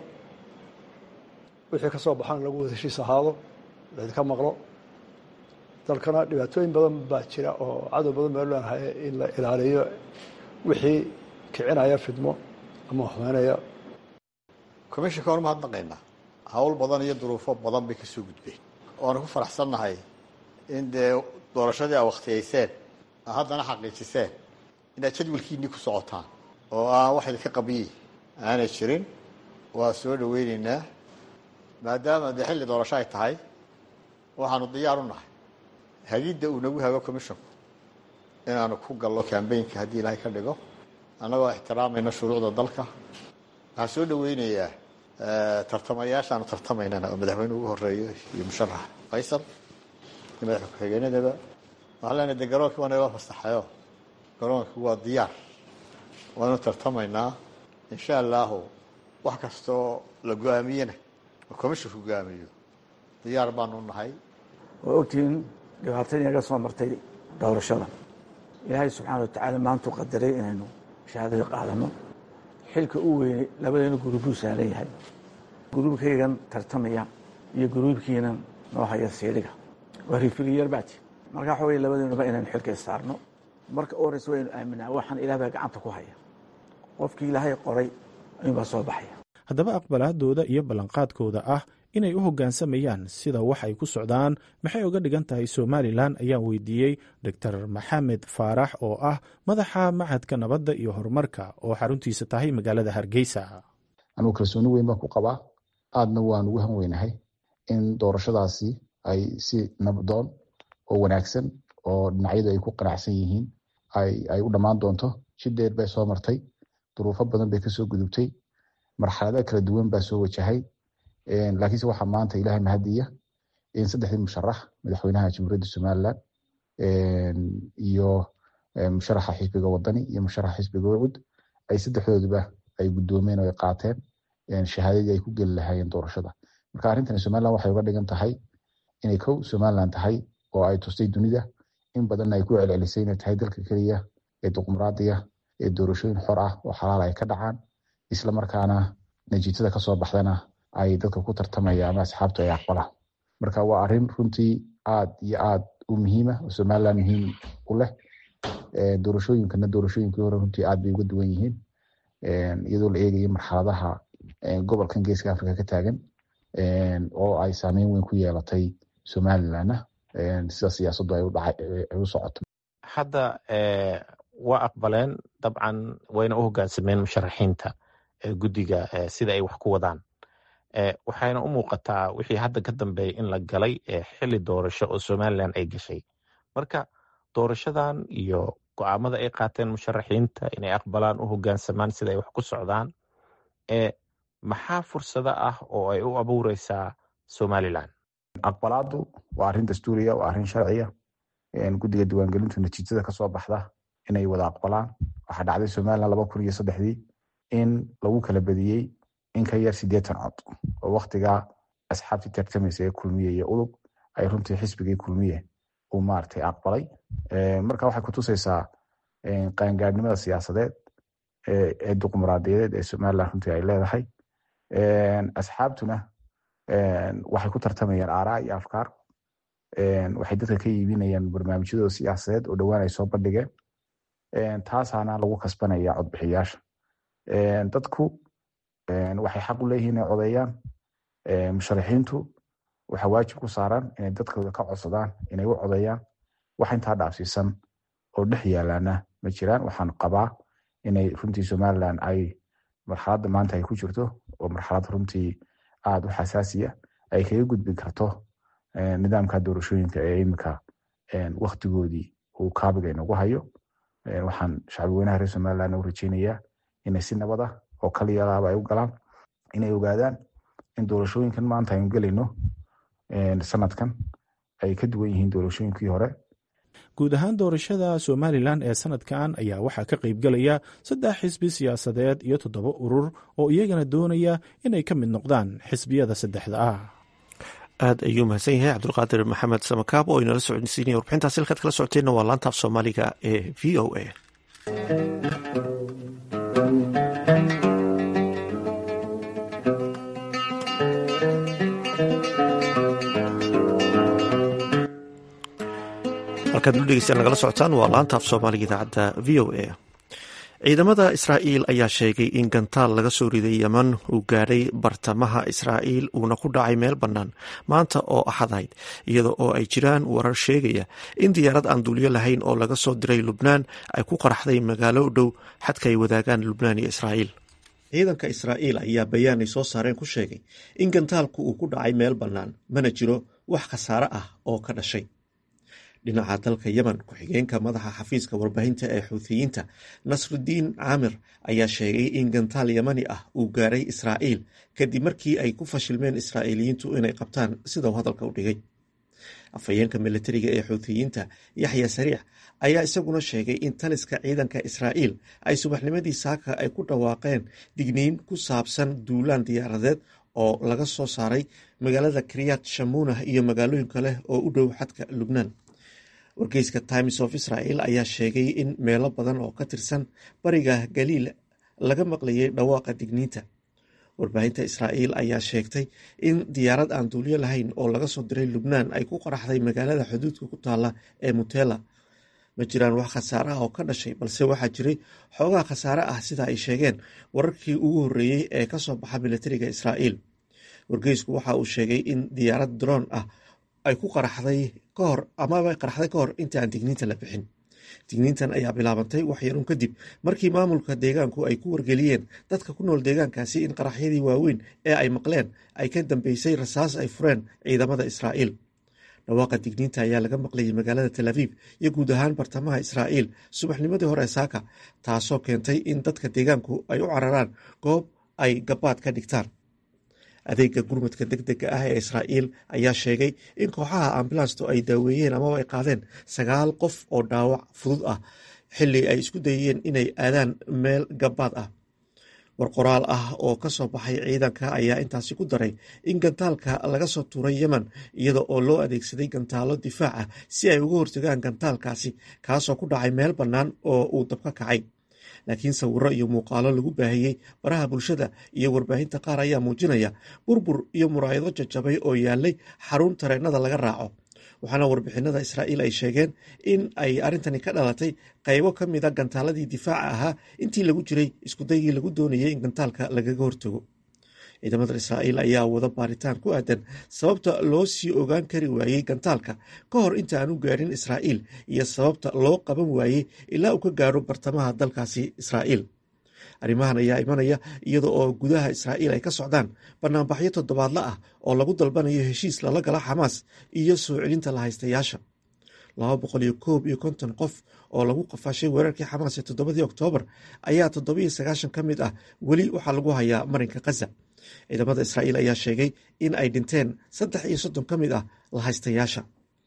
wixii ka soo baxana lagu wada heshiis ahaado laydinka maqlo dalkana dhibaatooyin badan baa jira oo cadow badan baa leenahay in la ilaaliyo wixii kicinaya fidmo ama xumeynaya commishinka waan umahadnaqaynaa hawl badan iyo duruufo badan bay kasoo gudbeen waanu ku faraxsannahay in dee doorashadii a wakhtiyayseen a haddana xaqiijiseen inaad jadwalkiinii ku socotaan oo aan wax idinka qabiyi aanay jirin waa soo dhaweyneynaa maadaama dee xilli doorasho ay tahay waxaanu diyaar u nahay hagidda uu nagu hago commisshonku inaanu ku gallo kambaynka haddii ilaahay ka dhigo annagoo ixtiraamayna shuruucda dalka waxaan soo dhaweynayaa tartamayaashaanu tartamaynana oo madaxweyne ugu horeeyo iyo musharax faysal iyo madaxa ku-xigeenadaba waxaan leenahay de garoonkii waa naga fasaxayo garoonkii waa diyaar waanu tartamaynaa insha allahu wax kastoo la go-aamiyena oo commisshonka go-aamiyo diyaar baanu nahay waa ogtihiin dhibaatadii naga soo martay doorashada ilaahay subxaana wa tacaala maantuu qadaray inaynu shahaadada qaadano xilka u weynay labadeena guruubuu saaran yahay guruubkaygan tartamaya iyo guruubkiinan noo haya siidhiga waa rifiliyar baati marka waxa wey labadeenuba inaynu xilka saarno marka u horeysa waynu aaminaa waxaan ilaah baa gacanta ku haya qofkii ilaahay qoray ayuunbaa soo baxaya haddaba aqbalaadooda iyo ballanqaadkooda ah inay u hoggaansamayaan sida wax ay ku socdaan maxay uga dhigan tahay somalilan ayaan weydiiyey doctor maxamed faarax oo ah madaxa machadka nabadda iyo horumarka oo xaruntiisa tahay magaalada hargeysa anugu kalsooni weyn baan ku qabaa aadna waan ugu han weynahay in doorashadaasi ay si nabdoon oo wanaagsan oo dhinacyadu ay ku qanacsan yihiin ay u dhammaan doonto si dheer bay soo martay duruufo badan bay kasoo gudubtay marxalada kala duwan baa soo wajahay laakiinse waxaa maanta ilahay mahadiya in saddexdii musharax madaxweynaha jamhuuriyadda somalilan iyo musharaxa xisbiga wadani iyo musharaxa xisbiga wacud ay saddexdooduba ay guddoomeen oo ay qaateen shahaadadii ay ku geli lahaayeen doorashada marka arrintani somalilan waxay uga dhigan tahay inay kow somalilan tahay oo ay tustay dunida in badanna ay ku celcelisay inay tahay dalka keliya ee dimuqraadiya ee doorashooyin xor ah oo xalaal ay ka dhacaan isla markaana natiijada kasoo baxdana ay dadka ku tartamaya ama asxaabtu ay aqbalaan marka waa arrin runtii aad iyo aad u muhiima oo somalilan muhiim u leh doorashooyinkana doorashooyinkii hore runtii aad bay uga duwan yihiin iyadoo la eegayo marxaladaha gobolkan geeska africa ka taagan oo ay saameyn weyn ku yeelatay somalilanna sida siyaasaddu ay u socoto hadda waa aqbaleen dabcan wayna u hoggaansameen musharaxiinta guddiga sida ay wax ku wadaan waxayna u muuqataa wixii hadda ka dambeeya in la galay xili doorasho oo somalilan ay gashay marka doorashadan iyo go-aamada ay qaateen musharaxiinta inay aqbalaan u hoggaansamaan sida ay wax ku socdaan maxaa fursado ah oo ay u abuureysaa somalilan aqbalaadu waa arrin dastuuriya waa arrin sharciya guddiga diiwaangelintu natiijada kasoo baxda inay wada aqbalaan waxaa dhacday somalilan laba kun iyo saddexdii in lagu kala badiyey in ka yar sideetan cod oo waktigaa asxaabtii tartamaysa ee kulmiye iyo udub ay runtii xisbigii kulmiye uu maaragtay aqbalay marka waxay kutusaysaa qaangaadhnimada siyaasadeed ee dimuqraadiyadeed ee somalilan runtii ay leedahay asxaabtuna waxay ku tartamayaan aaraa iyo afkaar waxay dadka ka iibinayaan barnaamijyadooda siyaasadeed oo dhowaan ay soo bandhigeen taasaana lagu kasbanaya codbixiyaasha dadku waxay xaq u leeyihiin inay codeeyaan musharaxiintu waxa waajib ku saaran inay dadkooda ka codsadaan inay u codeeyaan wax intaa dhaafsiisan oo dhex yaalaana ma jiraan waxaan qabaa inay runtii somaliland ay marxaladda maanta ay ku jirto oo marxalad runtii aada u xasaasiya ay kaga gudbi karto nidaamka doorashooyinka ee imika waktigoodii uu kaabiga inagu hayo waxaan shacbi weynaha reer somaliland u rajeynayaa inay si nabad ah oo kaliyalaaba ay u galaan inay ogaadaan in doorashooyinkan maanta aynu gelayno sanadkan ay ka duwan yihiin doorashooyinkii hore guud ahaan doorashada somalilan ee sanadkan ayaa waxaa ka qaybgelaya saddex xisbi siyaasadeed iyo toddoba urur oo iyagana doonaya inay ka mid noqdaan xisbiyada saddexda ah aad ayuu mahadsan yahay cabdulqaadir maxamed samakaab oo inala socodsiinaya warbixintaasi halkaad kala socoteenna waa laanta af soomaaliga ee v o a halkaad ulu dhegeystaan nagala socotaan waa laanta af soomaaliga idaacadda v o a ciidamada israa'iil ayaa sheegay in gantaal laga soo riday yeman uu gaadhay bartamaha israa'iil uuna ku dhacay meel bannaan maanta oo axadayd iyada oo ay jiraan warar sheegaya in diyaarad aan duulyo lahayn oo laga soo diray lubnaan ay ku qaraxday magaalo u dhow xadka ay wadaagaan lubnaan iyo israa'iil ciidanka israa'iil ayaa bayaanay soo saareen ku sheegay in gantaalku uu ku dhacay meel bannaan mana jiro wax khasaare ah oo ka dhashay dhinaca dalka yemen ku-xigeenka madaxa xafiiska warbaahinta ee xuuthiyiinta nasrudiin caamir ayaa sheegay in gantaal yemani ah uu gaaray israa'iil kadib markii ay ku fashilmeen israa'iiliyiintu inay qabtaan sida uu hadalka u dhigay afhayeenka militariga ee xuuthiyiinta yaxya sariix ayaa isaguna sheegay in taliska ciidanka israa'iil ay subaxnimadii saaka ay ku dhawaaqeen digniin ku saabsan duulaan diyaaradeed oo laga soo saaray magaalada kriyat shamunah iyo magaalooyin kale oo u dhow xadka lubnaan wargeyska times of israel ayaa sheegay in meelo badan oo ka tirsan bariga galiil laga maqlayay dhawaaqa digniinta warbaahinta israa'iil ayaa sheegtay in diyaarad aan duulyo lahayn oo laga soo diray lubnaan ay ku qaraxday magaalada xuduudka ku taalla ee mutela ma jiraan wax khasaare ah oo ka dhashay balse waxaa jiray xoogaa khasaare ah sida ay sheegeen wararkii ugu horreeyey ee ka soo baxa militariga israa'iil wargeysku waxa uu sheegay in diyaarad droon ah ay ku qaraxday ka hor amaba qaraxday ka hor inta aan digniinta la bixin digniintan ayaa bilaabantay waxyarun kadib markii maamulka deegaanku ay ku wargeliyeen dadka ku nool deegaankaasi in qaraxyadii waaweyn ee ay maqleen ay ka dambeysay rasaas ay fureen ciidamada israa'iil dhawaaqa digniinta ayaa laga maqlayay magaalada tel aviv iyo guud ahaan bartamaha israa'iil subaxnimadii hore saaka taasoo keentay in dadka deegaanku ay u cararaan goob ay gabaad ka dhigtaan adeega gurmadka deg dega ah ee israa'iil ayaa sheegay in kooxaha ambulanstu ay daaweeyeen amaba ay qaadeen sagaal qof oo dhaawac fudud ah xilli ay isku dayeen inay aadaan meel gabaad ah war qoraal ah oo ka soo baxay ciidanka ayaa intaasi ku daray in gantaalka laga soo tuuray yemen iyada oo loo adeegsaday gantaalo difaac ah si ay uga hortagaan gantaalkaasi kaasoo ku dhacay meel bannaan oo uu dabka kacay laakiin sawiro iyo muuqaalo lagu baahiyey baraha bulshada iyo warbaahinta qaar ayaa muujinaya burbur iyo muraayado jajabay oo yaalay xarun tareenada laga raaco waxaana warbixinada israa'iil ay sheegeen in ay arrintani ka dhalatay qaybo ka mida gantaaladii difaaca ahaa intii lagu jiray iskudaygii lagu doonayay in gantaalka lagaga hortago ciidamada israa'iil ayaa wada baaritaan ku aadan sababta loo sii ogaan kari waayey gantaalka ka hor inta aan u gaarin israa'iil iyo sababta loo qaban waayey ilaa uu ka gaaro bartamaha dalkaasi israa'iil arrimahan ayaa imanaya iyada oo gudaha israa'iil ay ka socdaan banaanbaxyo toddobaadla ah oo lagu dalbanayo heshiis lala gala xamaas iyo soo celinta la haystayaasha laba boqol iyo koob iyo konton qof oo lagu qafaashay weerarkii xamaas ee toddobadii oktoobar ayaa toddobiyo sagaashan ka mid ah weli waxaa lagu hayaa marinka khaza ciidamada israa'iil ayaa sheegay in ay dhinteen saddex iyo soddon ka mid ah lahaystayaasha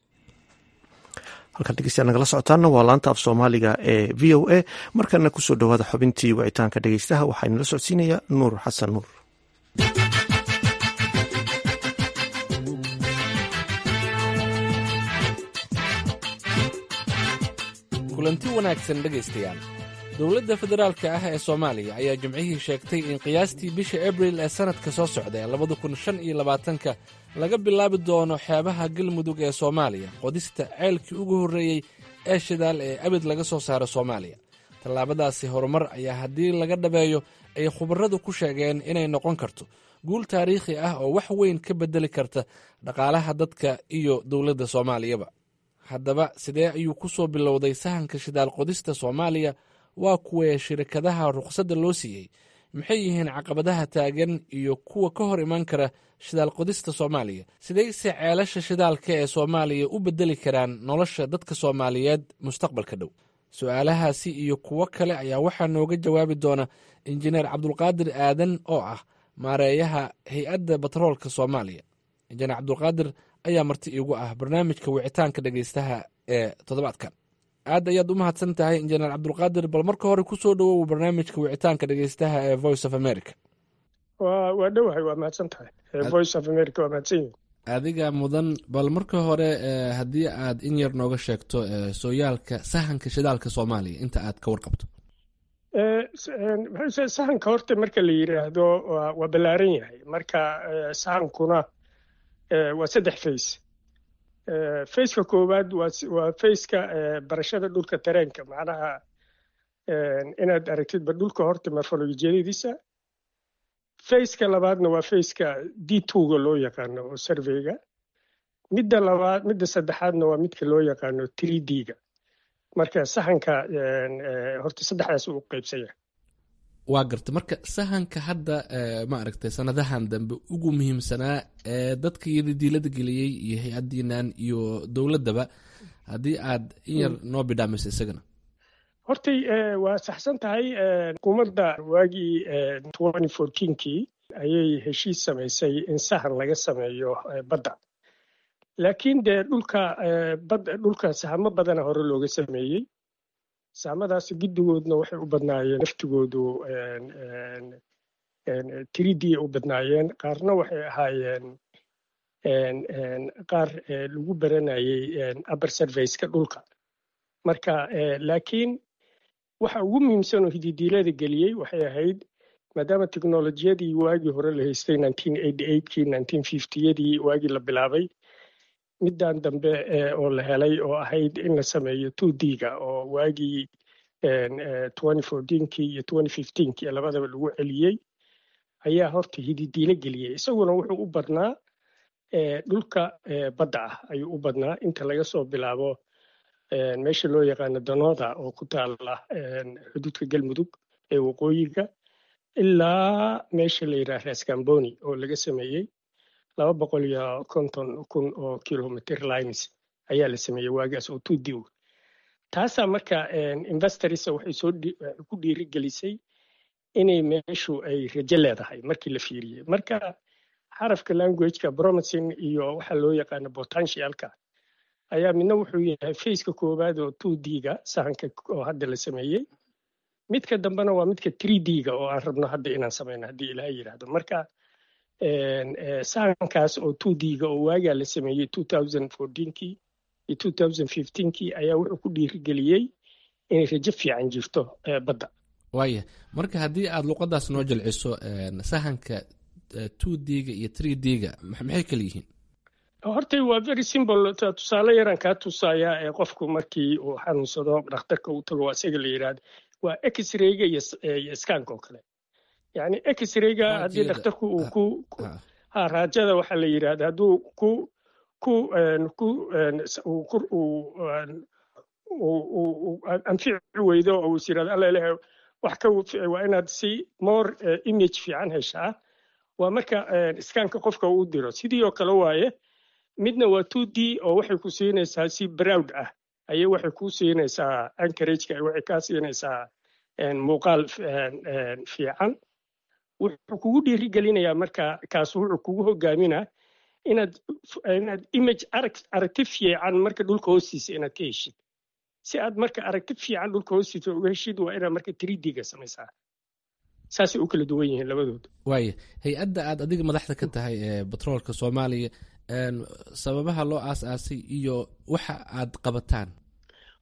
halkan dhegeystayaal nagala socotaana waa laanta af soomaaliga ee v o a markana kusoo dhowaada xubintii wicitaanka dhegeystaha waxaa inala socodsiinaya nuur xasan nuur kulanti wanaagsan dhegaystayaal dowladda federaalka ah ee soomaaliya ayaa jimcihii sheegtay in qiyaastii bisha abril ee sannadka soo socda ee labada kun shan iyo labaatanka laga bilaabi doono xeebaha galmudug ee soomaaliya qodista ceelkii ugu horreeyey ee shidaal ee abid laga soo saaro soomaaliya tallaabadaasi horumar ayaa haddii laga dhabeeyo ay khubarradu ku sheegeen inay noqon karto guul taariikhi ah oo wax weyn ka beddeli karta dhaqaalaha dadka iyo dowladda soomaaliyaba haddaba sidee ayuu ku soo bilowday sahanka shidaal qodista soomaaliya waa kuwee shirkadaha rukhsadda loo siiyey maxay yihiin caqabadaha taagan iyo kuwa ka hor iman kara shidaal qodista soomaaliya sidayse ceelasha shidaalka ee soomaaliya u beddeli karaan nolosha dadka soomaaliyeed mustaqbalka dhow su-aalahaasi iyo kuwo kale ayaa waxaa nooga jawaabi doona injineer cabdulqaadir aadan oo ah maareeyaha hay-adda batroolka soomaaliya injineer cabdulqaadir ayaa marti iigu ah barnaamijka wicitaanka dhegeystaha ee toddobaadkan aad ayaad u mahadsan tahay injineer cabdulqaadir bal marka hore kusoo dhowow barnaamijka wicitaanka dhegeystaha ee voice of america waa waa dhowahay waa mahadsan tahay voice of america waa mahadsan yihin adiga mudan bal marka hore haddii aad in yar nooga sheegto sooyaalka sahanka shidaalka soomaaliya inta aad ka warqabto sahanka horta marka la yidhaahdo waa ballaaran yahay marka sahankuna waa saddex face faceka koowaad waa faceka barashada dhulka tareenka macnaha inaad aragtidba dhulka horta morfolojiyadiisa faceka labaadna waa faceka d twoga loo yaqaano oo surveyga midda labaad midda saddexaadna waa midka loo yaqaano three d-ga marka sahanka horta saddexdaas uu qaybsanya waa garta marka sahanka hadda ma aragtay sanadahan dambe ugu muhiimsanaa ee dadka iyada diilada geliyey iyo hay-adiinan iyo dowladdaba haddii aad in yar noo bidhaamayso isagana hortay waa saxsan tahay xukuumadda waagii twenty fourteenkii ayay heshiis samaysay in sahan laga sameeyo badda laakiin dee dhulka badda dhulka sahamo badana hore looga sameeyey sahamadaas guddigoodna waxay u badnaayeen naftigoodu tridii u badnaayeen qaarna waxay ahaayeen qaar lagu baranayay upper surveyska dhulka marka laakiin waxa ugu muhiimsan oo hididiilada geliyey waxay ahayd maadaama teknolojiyadii waagii hore la haystay nineteen eighty eightkii nineteen fiftiyadii waagii la bilaabay middan dambe oo la helay oo ahayd in la sameeyo two d-ga oo waagii twenty fourteenkii iyo twenty fifteenkii labadaba lagu celiyey ayaa horta hididiilo geliyey isaguna wuxuu u badnaa dhulka badda ah ayuu u badnaa inta laga soo bilaabo meesha loo yaqaano danooda oo ku taala xuduudka galmudug ee waqooyiga ilaa meesha la yidhaha rascamboni oo laga sameeyey laba boqol iyo konton kun oo kilometer lines ayaa la sameeyey waagaas oo tudiw taasaa marka investors waxay soo ku dhiirigelisay inay meeshu ay rajo leedahay markii la fiiriyey marka xarafka languageka bromising iyo waxa loo yaqaano potentialka ayaa midna wuxuu yahay faceka koowaad oo two d-ga sahanka oo hadda la sameeyey midka dambena waa midka three d-ga oo aan rabno hadda inaan sameyno haddii ilaha yidhaahdo marka sahankaas oo two d-ga oo waagaa la sameeyey two thousand fourteenkii iyo two thousand fifteenkii ayaa wuxuu ku dhiirigeliyey inay rajo fiican jirto badda waaya marka haddii aad luqadaas noo jilciso sahanka two d-ga iyo three d-ga maxay kala yihiin horta waa very simple tusaale yaran kaa tusayaa ee qofku markii uu xanuunsado dhakhtarka uu tago isaga la yidhaahdo waa x-rayga iyo skanka oo kale yani x-rayga haddii dhakhtarku uu ku ha raajada waxaa la yidhahda hadduu ku ku ku uu anfici weydo oo is yidhahdo alla ilahay wax ka waa inaad si more image fiican heshaa waa marka skanka qofka uu diro sidii oo kale waaye midna waa two d oo waxay ku siinaysaa si browd ah ayay waxay ku siinaysaa ankarageka waxay kaa siinaysaa muuqaal fiican wuxuu kugu dhiirigelinayaa marka kaas wuxuu kugu hogaaminaa inaad inaad image arag aragti fiican marka dhulka hoostiisa inaad ka heshid si aad marka aragti fiican dhulka hoostiisa uga heshid waa inaad marka tridga samaysaa saasay u kala duwan yihiin labadooda waaya hay-adda aad adiga madaxda ka tahay ee batroolka soomaaliya sababaha loo aas-aasay iyo waxa aad qabataan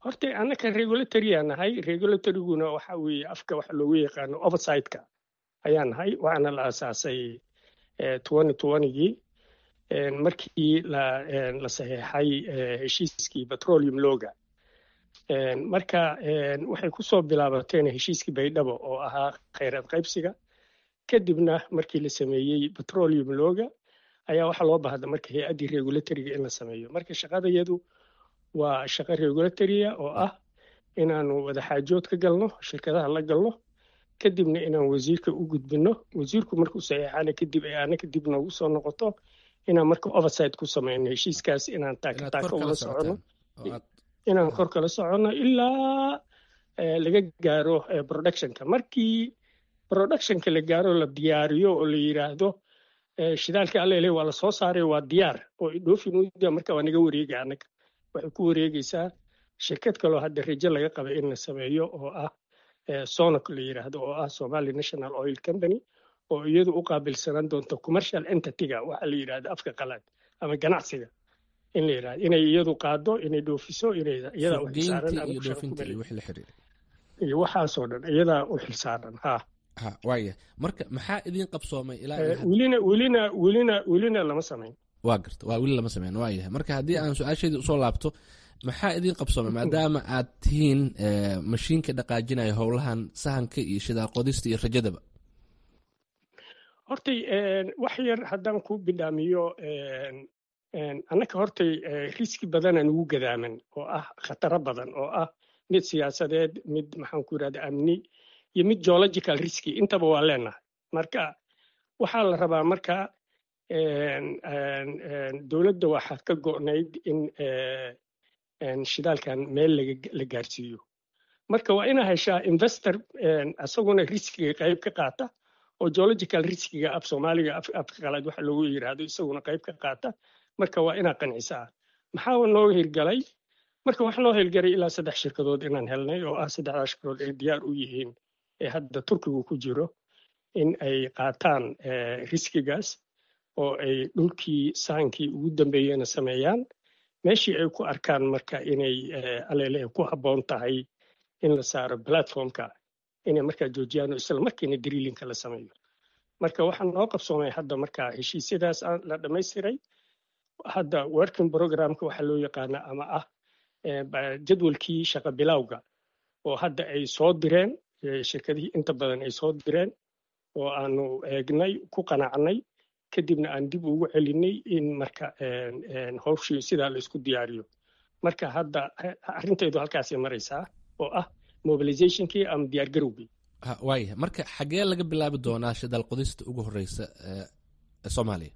horta annaka regulatory aan nahay regulatoryguna waxa weeye afka waxa loogu yaqaano oversight-ka ayaan nahay waxaana la aasaasay twenty twentygii markii la la saxeexay heshiiskii petroleum loga marka waxay ku soo bilaabateen heshiiskii baydhabo oo ahaa khayraad qaybsiga kadibna markii la sameeyey petroleum loga ayaa waxaa loo baahda marka hay-addii regulatoriga in la sameeyo marka shaqadayadu waa shaqo regulatoria oo ah inaanu wadaxaajood ka galno shirkadaha la galno kadibna inaan wasiirka u gudbino wasiirku markuu saxeexana kadib ay aana kadib noogu soo noqoto inaan marka oversight ku sameyno heshiiskaas inaan taakataaka ula socono inaan kor kala socono ilaa laga gaaro productionka markii productionka la gaaro la diyaariyo oo la yiraahdo shidaalka allele waa la soo saaray waa diyaar oo idhoofin marka waa naga wareega annaga waxay ku wareegaysaa shirkad kaloo hadda rajo laga qaba in la sameeyo oo ah sonoc la yiraahdo oo ah somali national oil company oo iyadu u qaabilsanaan doonto commercial entityga waxa la yidhahda afka qalaad ama ganacsiga in la yidhahdo inay iyadu qaado inay dhoofiso inay iyadaa u xilsaaran iyo waxaasoo dhan iyadaa u xilsaaran ha ha waaya marka maxaa idiin qabsoomay ilaa welina welina welina welina lama samayn waa garta waa weli lama sameyn waa yahay marka haddii aan su-aasheedii usoo laabto maxaa idiin qabsoomay maadaama aad tihiin mashiinka dhaqaajinaya howlahan sahanka iyo shidaal qodista iyo rajadaba hortay wax yar haddaan ku bidhaamiyo annaka hortay riski badanaan ugu gadaaman oo ah khataro badan oo ah mid siyaasadeed mid maxaan ku yidhahda amni iyo mid geological riski intaba waa leenahay marka waxaa la rabaa marka dowladda waxaa ka go'nayd in shidaalkan meel la gaarsiiyo marka waa inaa heshaa investor asaguna riskiga qayb ka qaata oo geological riskiga af soomaaliga afka qalaad waxa loogu yiraahdo isaguna qayb ka qaata marka waa inaa qancisaa maxaa noo hirgalay marka waxaa noo hirgalay ilaa saddex shirkadood inaan helnay oo ah saddexdaa shirkadood ay diyaar u yihiin ee hadda turkigu ku jiro in ay qaataan riskigaas oo ay dhulkii saankii ugu dambeeyena sameeyaan meeshii ay ku arkaan marka inay alele ku habboon tahay in la saaro platformka inay markaa joojiyaan oo isla markiina drillinka la sameeyo marka waxaa noo qabsoomay hadda marka heshiisyadaas la dhammaystiray hadda working programka waxaa loo yaqaana ama ah jadwalkii shaqa bilowga oo hadda ay soo direen shirkadihii inta badan ay soo direen oo aanu eegnay ku qanacnay kadibna aan dib ugu celinay in marka howshii sidaa la isku diyaariyo marka hadda arrintaydu halkaasay maraysaa oo ah mobilizationkii ama diyaargarowgii waaya marka xagee laga bilaabi doonaa shidaal qodista ugu horeysa ee soomaaliya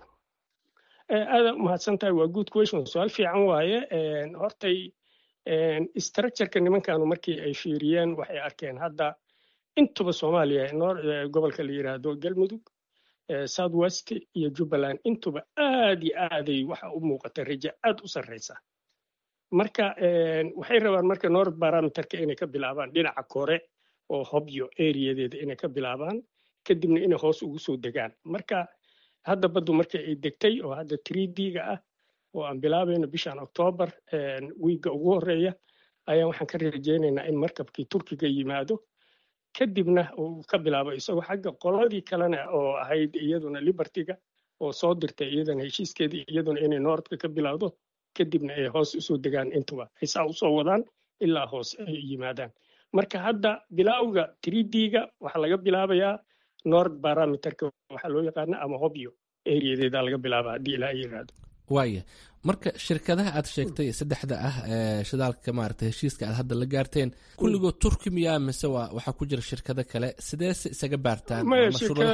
aada umahadsan tahay waa good question su-aal fiican waaye hortay structureka nimankanu markii ay fiiriyeen waxay arkeen hadda intuba soomaaliya gobolka la yiraahdo galmudug south west iyo jubbaland intuba aad iyo aaday waxa u muuqata raja aad u sarreysa marka waxay rabaan marka nord barometerka inay ka bilaabaan dhinaca kore oo hobyo areadeeda inay ka bilaabaan kadibna inay hoos ugu soo degaan marka hadda baddu marka ay degtay oo hadda trdga ah oo aan bilaabayno bishan octoobar wiigga ugu horeeya ayaan waxaan ka rajeynaynaa in markabkii turkiga yimaado kadibna uu ka bilaabo isagoo xagga qoladii kalena oo ahayd iyaduna libertyga oo soo dirtay iyadana heshiiskeedii iyaduna inay noordka ka bilowdo kadibna ay hoos usoo degaan intuba ay saa usoo wadaan ilaa hoos ay yimaadaan marka hadda bilowga trdga waxaa laga bilaabayaa nord barometerka waxaa loo yaqaana ama hobyo areadeeda laga bilaaba haddii ilaa ay yiraahdo waaya marka shirkadaha aad sheegtay saddexda ah ee shidaalka maarata heshiiska aad hadda la gaarteen kulligood turki miyaa mise waa waxaa ku jira shirkado kale sideese isaga baartaan maya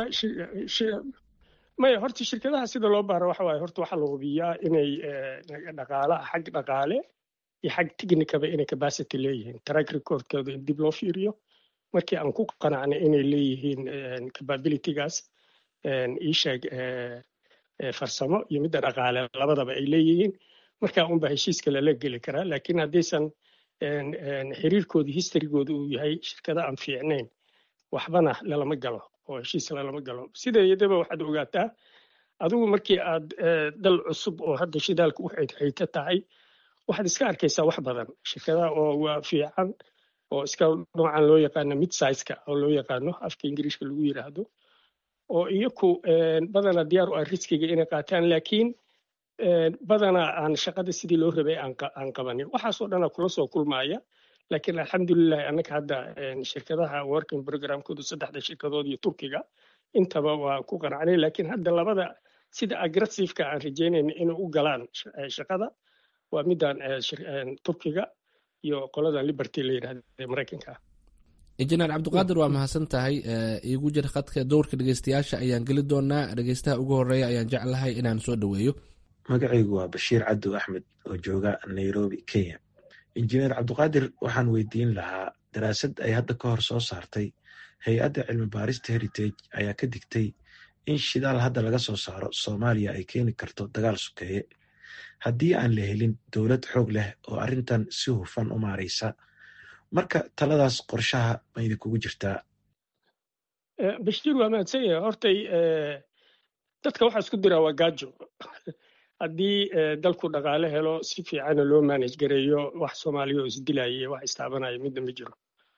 maya horta shirkadaha sida loo baaro waxa waaye horta waxaa la hubiyaa inay dhaqaalaha xag dhaqaale iyo xag technicaba inay capacity leeyihiin track recordkooda in dib loo fiiriyo markii aan ku qanacnay inay leeyihiin capabilitygaas iisheeg farsamo iyo midda dhaqaale labadaba ay leeyihiin markaa unba heshiiska lala geli karaa laakiin haddaysan xiriirkooda historygooda uu yahay shirkada aan fiicnayn waxbana lalama galo oo heshiis lalama galo sideedaba waxaad ogaataa adigu markii aad dal cusub oo hadda shidaalka u xayta tahay waxaad iska arkaysaa wax badan shirkadaha oo waa fiican oo iska noocan loo yaqaano mid sizeka oo loo yaqaano afka ingiriishka lagu yiraahdo oo iyaku badana diyaar u ah riskiga inay qaataan laakiin badana aan shaqada sidii loo rabay aan qabanin waxaasoo dhana kula soo kulmaya laakiin alxamdulilahi annaka hadda shirkadaha working programkoodu saddexda shirkadood iyo turkiga intaba waa ku qanacnay laakiin hadda labada sida aggressiveka aan rajeynayna inay u galaan shaqada waa midaan turkiga iyo qoladan liberty la yidhahda maraykanka injineer cabdiqaadir waa mahadsan tahay iigu jir khadka dowrka dhegeystayaasha ayaan geli doonaa dhegeystaha ugu horeeya ayaan jeclahay inaan soo dhoweeyo magacaygu waa bashiir cadow axmed oo jooga nairobi kenya injineer cabdiqaadir waxaan weydiin lahaa daraasad ay hadda ka hor soo saartay hay-adda cilmi baarista heritage ayaa ka digtay in shidaal hadda laga soo saaro soomaaliya ay keeni karto dagaal sokeeye haddii aan la helin dowlad xoog leh oo arrintan si hufan u maaraysa marka taladaas qorshaha ma idinkugu jirtaa bashiir waa mahadsan yahay hortay dadka waxaa isku diraa waa gaajo haddii dalku dhaqaale helo si fiicana loo manage gareeyo wax soomaaliya oo isdilaya wax istaabanaya midna ma jiro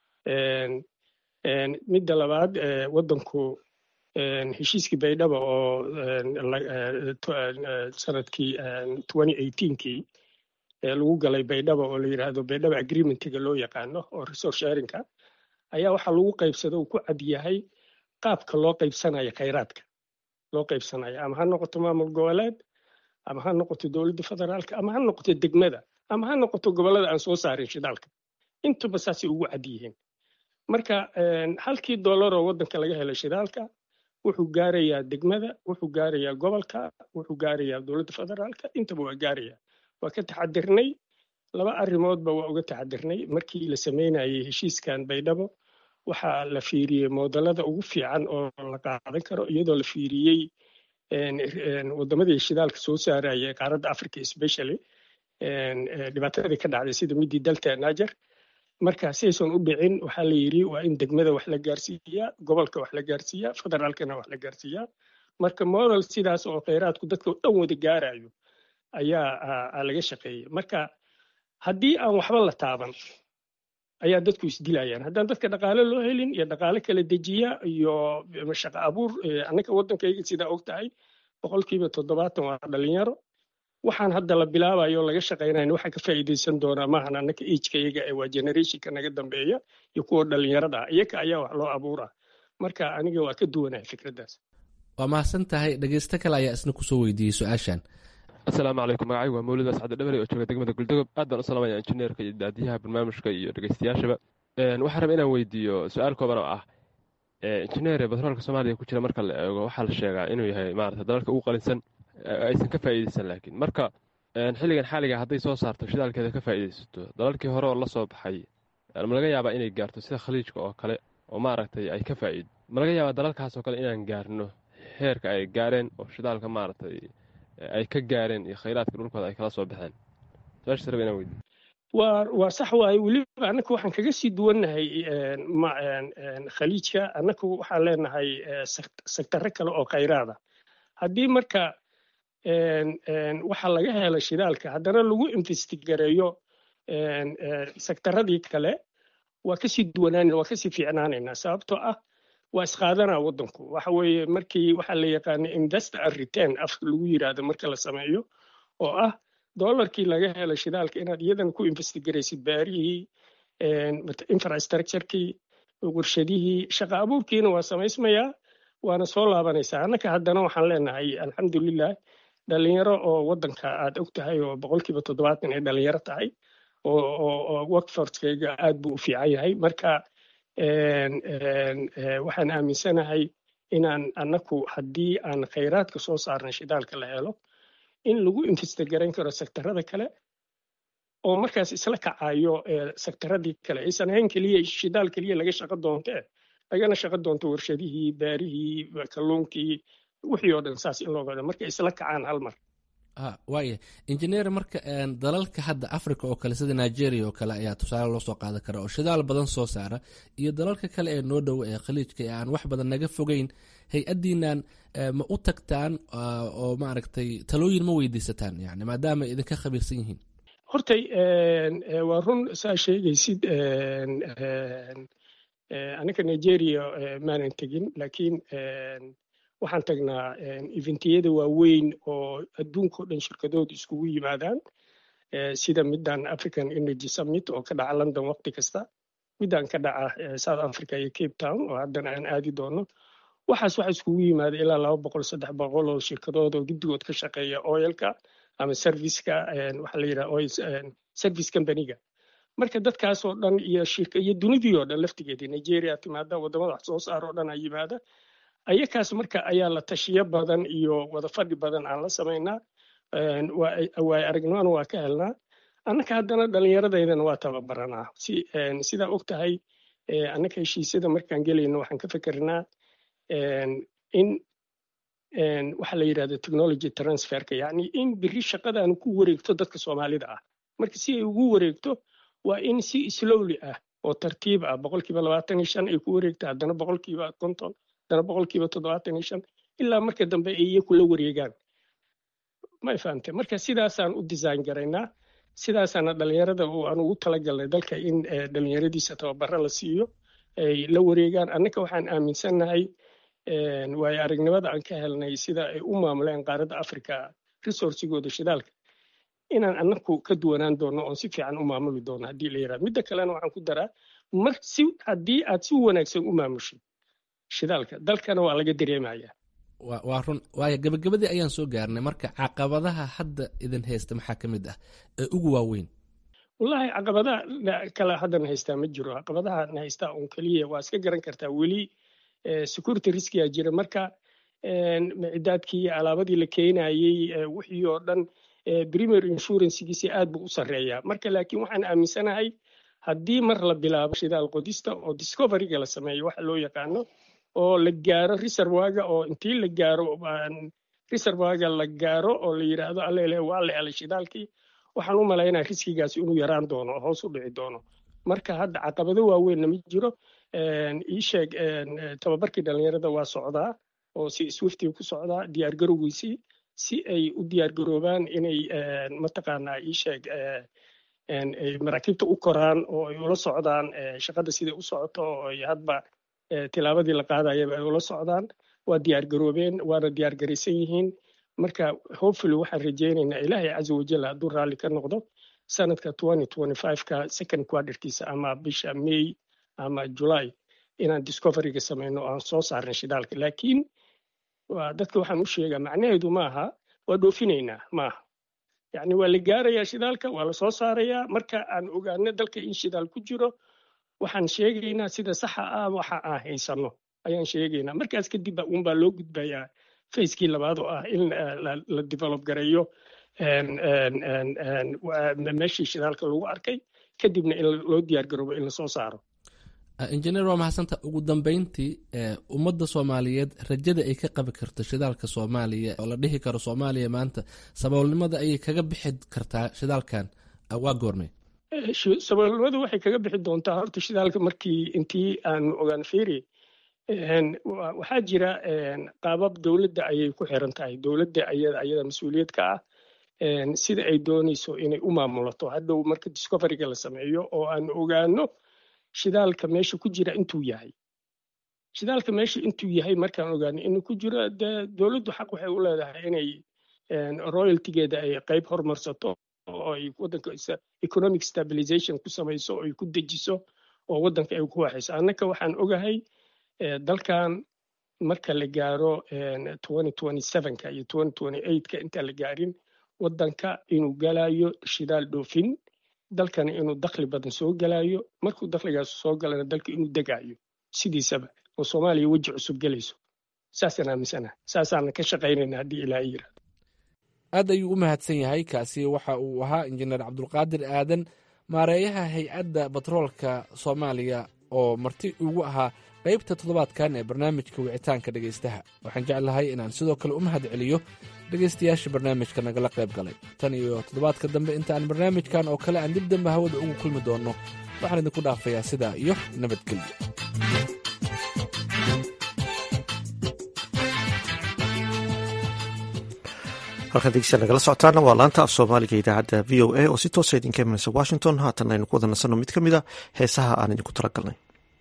midda labaad waddanku heshiiskii baydhaba oo sanadkii kii lagu galay baydhaba oo la yidhaahdo baydhaba agreementiga loo yaqaano oo resource sharinka ayaa waxaa lagu qaybsada uu ku cad yahay qaabka loo qaybsanayo khayraadka loo qaybsanayo ama ha noqoto maamul goboleed ama ha noqoto dowladda federaalka ama ha noqoto degmada ama ha noqoto gobollada aan soo saarin shidaalka intuba saasay ugu cad yihiin marka halkii dollar oo waddanka laga helay shidaalka wuxuu gaarayaa degmada wuxuu gaarayaa gobolka wuxuu gaarayaa dowladda federaalka intaba waa gaarayaa waa ka taxadirnay laba arrimoodba waa uga taxadirnay markii la sameynayay heshiiskan baydhabo waxaa la fiiriyey moodalada ugu fiican oo la qaadan karo iyadoo la fiiriyey wadamadii shidaalka soo saaraya ee qaaradda africa especially dhibaatadii ka dhacday sida midii dalta najer marka sidaysan u dhicin waxaa la yidhi waa in degmada wax la gaarsiiyaa gobolka wax la gaarsiiyaa federaalkana wax la gaarsiiyaa marka model sidaas oo kheyraadku dadka o dhan wada gaarayo ayaa laga shaqeeyey marka haddii aan waxba la taaban ayaa dadku isdilayaan haddaan dadka dhaqaale loo helin iyo dhaqaale kala dejiya iyo shaqo abuur annaka waddankayga sidaa og tahay boqolkiiba toddobaatan waa dhalinyaro waxaan hadda la bilaabayo laga shaqaynayn waxaa ka faa'iidaysan doonaa maahan annaka ageka iyaga ee waa generationka naga dambeeya iyo kuwa dhalinyarada ah iyaga ayaa wax loo abuuraa marka aniga waa ka duwanahay fikraddaas waa mahadsan tahay dhegeysto kale ayaa isna kusoo weydiiyey su-aashan asalaamu calaykum magacaygu waa mawlid ascade dhabari oo jooga degmada guldogob aad baan u salaamaya injineerka iyo daadiyaha barnaamijka iyo dhegeystayaashaba waxaan raba inaan weydiiyo su-aal kooban oo ah injineere batroolka soomaaliya ku jira marka la eego waxaa la sheegaa inuu yahay maarata dalalka ugu qalinsan aysan ka faa'iidaysan laakiin marka xilligan xaaliga hadday soo saarto shidaalkeeda ka faa'iidaysato dalalkii hore oo la soo baxay ma laga yaabaa inay gaarto sida khaliijka oo kale oo maaragtay ay ka faa'iido ma laga yaabaa dalalkaas oo kale inaan gaarno heerka ay gaareen oo shidaalka maaragtay ay ka gaareen iyo khayraadka dhulkooda ay kala soo baxeen su-aashaas raba inaan weydiiyo waa waa sax waaye weliba annaku waxaan kaga sii duwannahay khaliijka annaku waxaan leenahay sektarro kale oo khayraada haddii marka waxa laga helo shidaalka haddana lagu investigareeyo sektaradii kale waa kasii duwanaanayna waa kasii fiicnaanaynaa sababtoo ah waa isqaadanaa waddanku waxa weeye markii waxaa la yaqaana invest and return afka lagu yiraahdo marka la sameeyo oo ah dollarkii laga helo shidaalka inaad iyadana ku investigaraysid baarihii infrastructurekii warshadihii shaqa abuurkiina waa samaysmayaa waana soo laabanaysaa annaka haddana waxaan leenahay alxamdulilah dhalinyaro oo waddanka aad og tahay oo boqolkiiba toddobaatan ay dhalinyaro tahay oo workforcekayga aad buu u fiican yahay marka waxaan aaminsanahay inaan annaku haddii aan khayraadka soo saarnay shidaalka la helo in lagu investigarayn karo sektarada kale oo markaas isla kacayo sektaradii kale aysan ahayn keliya shidaal keliya laga shaqo doontee lagana shaqo doonto warshadihii baarihii kalluunkii wixii oo dhan saas in loo gado marka isla kacaan hal mar waaya injineer marka dalalka hadda africa oo kale sida nigeria oo kale ayaa tusaale loo soo qaadan kara oo shidaal badan soo saara iyo dalalka kale ee noo dhow ee khaliijka ee aan wax badan naga fogeyn hay-addiinan ma u tagtaan oo maaragtay talooyin ma weydiisataan yani maadaama idinka khabiirsan yihiin hortay waa run saa sheegaysid aniga nigeria maanan tegin laakiin waxaan tagnaa eventiyada waaweyn oo adduunkao dhan shirkadoodu iskugu yimaadaan sida middan african energy summit oo ka dhaca london waqti kasta middan ka dhaca south africa iyo cape town oo haddana aan aadi doono waxaas waxa iskugu yimaada ilaa laba boqol saddex boqol oo shirkadood oo guddigood ka shaqeeya oilka ama serviceka waxaa la yidhaha oil service companyga marka dadkaas oo dhan iyo shirka iyo dunidii oo dhan laftigeedii nigeria timaada waddamada wax soo saar oo dhan a yimaada ayakaas marka ayaa la tashiyo badan iyo wada fadhi badan aan la samaynaa waayo aragnimona waa ka helnaa annaka haddana dhallinyaradaydana waa tababaranaa si sidaa og tahay annaka heshiisyada markaan gelayno waxaan ka fikernaa in waxaa la yidhahda technology transferka yacni in biri shaqadaanu ku wareegto dadka soomaalida ah marka si ay ugu wareegto waa in si slowly ah oo tartiib ah boqolkiiba labaatan iyo shan ay ku wareegta haddana boqolkiiba konton haddana boqolkiiba toddobaatan iyo shan ilaa marka dambe ay iyaku la wareegaan may fahamte marka sidaasaan u design garaynaa sidaasaana dhalinyarada aan ugu talagalnay dalka in dhalinyaradiisa tababaro la siiyo ay la wareegaan annaka waxaan aaminsannahay waayo aragnimada aan ka helnay sida ay u maamuleen qaaradda africa resourcigooda shidaalka inaan annaku ka duwanaan doono oon si fiican u maamuli doono haddii la yirahdo midda kalena waxaan ku daraa mar si haddii aad si wanaagsan u maamushid shidaalka dalkana waa laga dareemaya waa run waayo gabagabadii ayaan soo gaarnay marka caqabadaha hadda idin haysta maxaa ka mid ah ee ugu waaweyn wallahi caqabadaha kale haddana haystaa ma jiro caqabadaha na haystaa un keliya waa iska garan kartaa weli security riskiga jira marka micidaadkii iyo alaabadii la keenayey wixii oo dhan premier insurancegiisi aad buu u sarreeyaa marka laakiin waxaan aaminsanahay haddii mar la bilaabo shidaal qodista oo discoveryga la sameeyo waxa loo yaqaano oo la gaaro reservaga oo intii la gaaro reservaga la gaaro oo la yidhaahdo allele waa la helay shidaalkii waxaan u malaynaa riskigaasi inuu yaraan doono oo hoos u dhici doono marka hadda caqabado waaweynna ma jiro ii sheeg tababarkii dhalinyarada waa socdaa oo si swiftii ku socdaa diyaar garowgiisii si ay u diyaar garoobaan inay mataqaanaa ii sheeg maraakiibta u koraan oo ay ula socdaan shaqada siday u socoto oo ay hadba tilaabadii la qaadayaba ay ula socdaan waa diyaar garoobeen waana diyaar garaysan yihiin marka hopefully waxaan rajaynaynaa ilaahay caza wajal hadduu raalli ka noqdo sanadka ka second quarterkiisa ama bisha may ama july inaan discoveryga samayno aan soo saarnay shidaalka laakiin dadka waxaan u sheegaa macnaheedu maaha waa dhoofinaynaa maaha yacni waa la gaarayaa shidaalka waa la soo saarayaa marka aan ogaano dalka in shidaal ku jiro waxaan sheegaynaa sida saxa ah waxa aan haysano ayaan sheegaynaa markaas kadib unbaa loo gudbayaa facekii labaad oo ah in la develop gareeyo meeshii shidaalka lagu arkay kadibna in loo diyaar garoobo in lasoo saaro injineer waa mahadsanta ugu dambeyntii ummadda soomaaliyeed rajada ay ka qabi karto shidaalka soomaaliya oo la dhihi karo soomaaliya maanta saboolnimada ayay kaga bixi kartaa shidaalkan waa goormay saboolnimadu waxay kaga bixi doontaa horta shidaalka markii intii aan ogaan fiiri waxaa jira qaabab dowladda ayay ku xiran tahay dowladda ayada ayada mas-uuliyad ka ah sida ay doonayso inay u maamulato hadhow marka discoveryga la sameeyo oo aan ogaano shidaalka meesha ku jira intuu yahay shidaalka meesha intuu yahay markaan ogaano inuu ku jiro dee dowladdu xaq waxay u leedahay inay royaltigeeda ay qayb hormarsato oo ay waddanka economic stabilization ku samayso oo ay ku dejiso oo waddanka ay ku waxayso annaka waxaan ogahay dalkan marka la gaaro ka iyo ka intaan la gaarin waddanka inuu galayo shidaal dhoofin dalkana inuu dakhli badan soo galayo markuu dakhligaas soo galana dalka inuu degayo sidiisaba oo soomaaliya weji cusub gelayso saasaan aaminsana saasaana ka shaqaynayna haddii ilaahay yirahdo aad ayuu u mahadsan yahay kaasi waxa uu ahaa injineer cabdulqaadir aadan maareeyaha hay-adda batroolka soomaaliya oo marti ugu ahaa qaybta toddobaadkan ee barnaamijka wicitaanka dhegaystaha waxaan jeclahay inaan sidoo kale u mahad celiyo dhegaystayaasha barnaamijka nagala qayb galay tan iyo toddobaadka dambe inta aan barnaamijkan oo kale aan dib dambe hawada ugu kulmi doonno waxaan idinku dhaafayaa sidaa iyo nabadgelyo halkan degeystayaal nagala socotaana waa laanta af soomaaliga idaacadda v o a oo si toosa idinka imanaysa washington haatan aynu ku wada nasanno mid ka mid a heesaha aan idinku talagalnay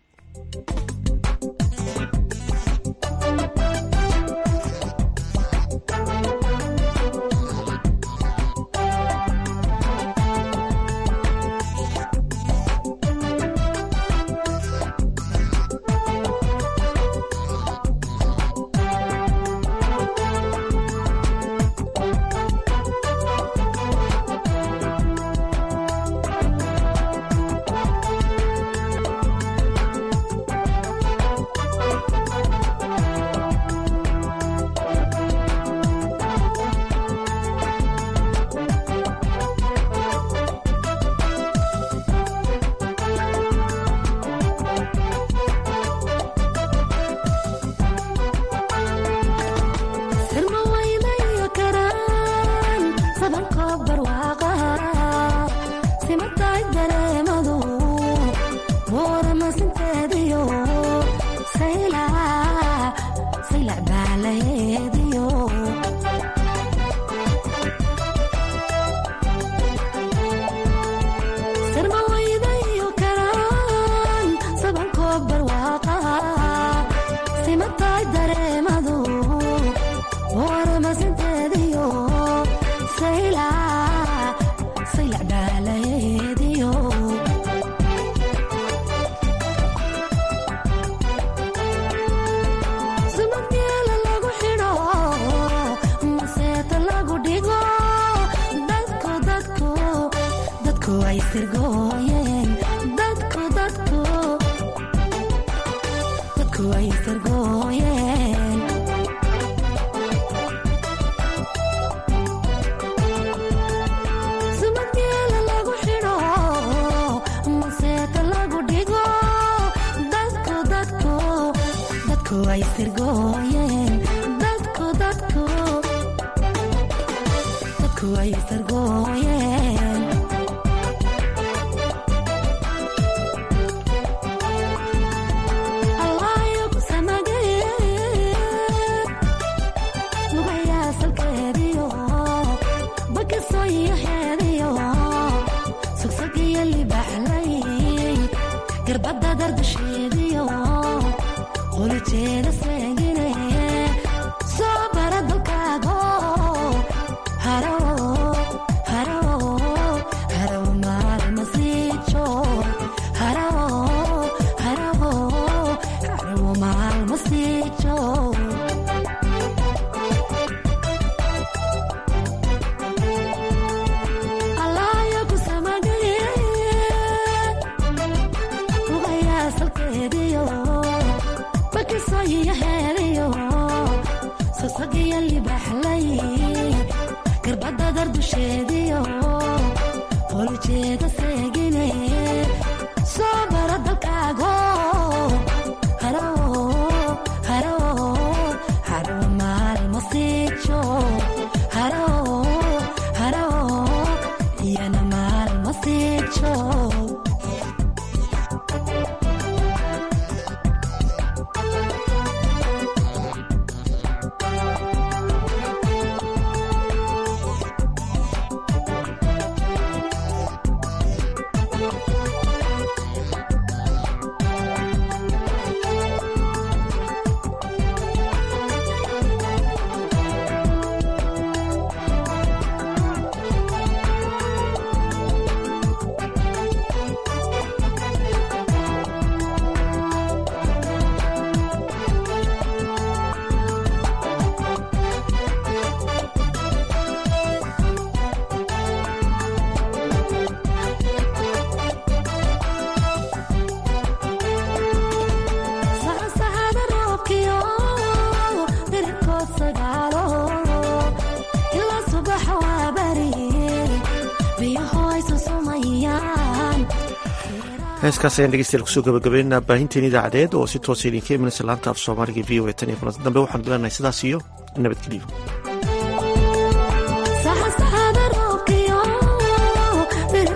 heeskaas ayaan dhegeystayaal kusoo gabagabeynaa baahinteen idaacadeed oo si toosa idinka imanaysa laanta af soomaaliga v o a tan iyo kulanti dambe waxaan bilanahay sidaas iyo nabadgelyo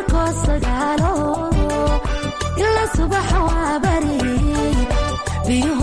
subax waa bari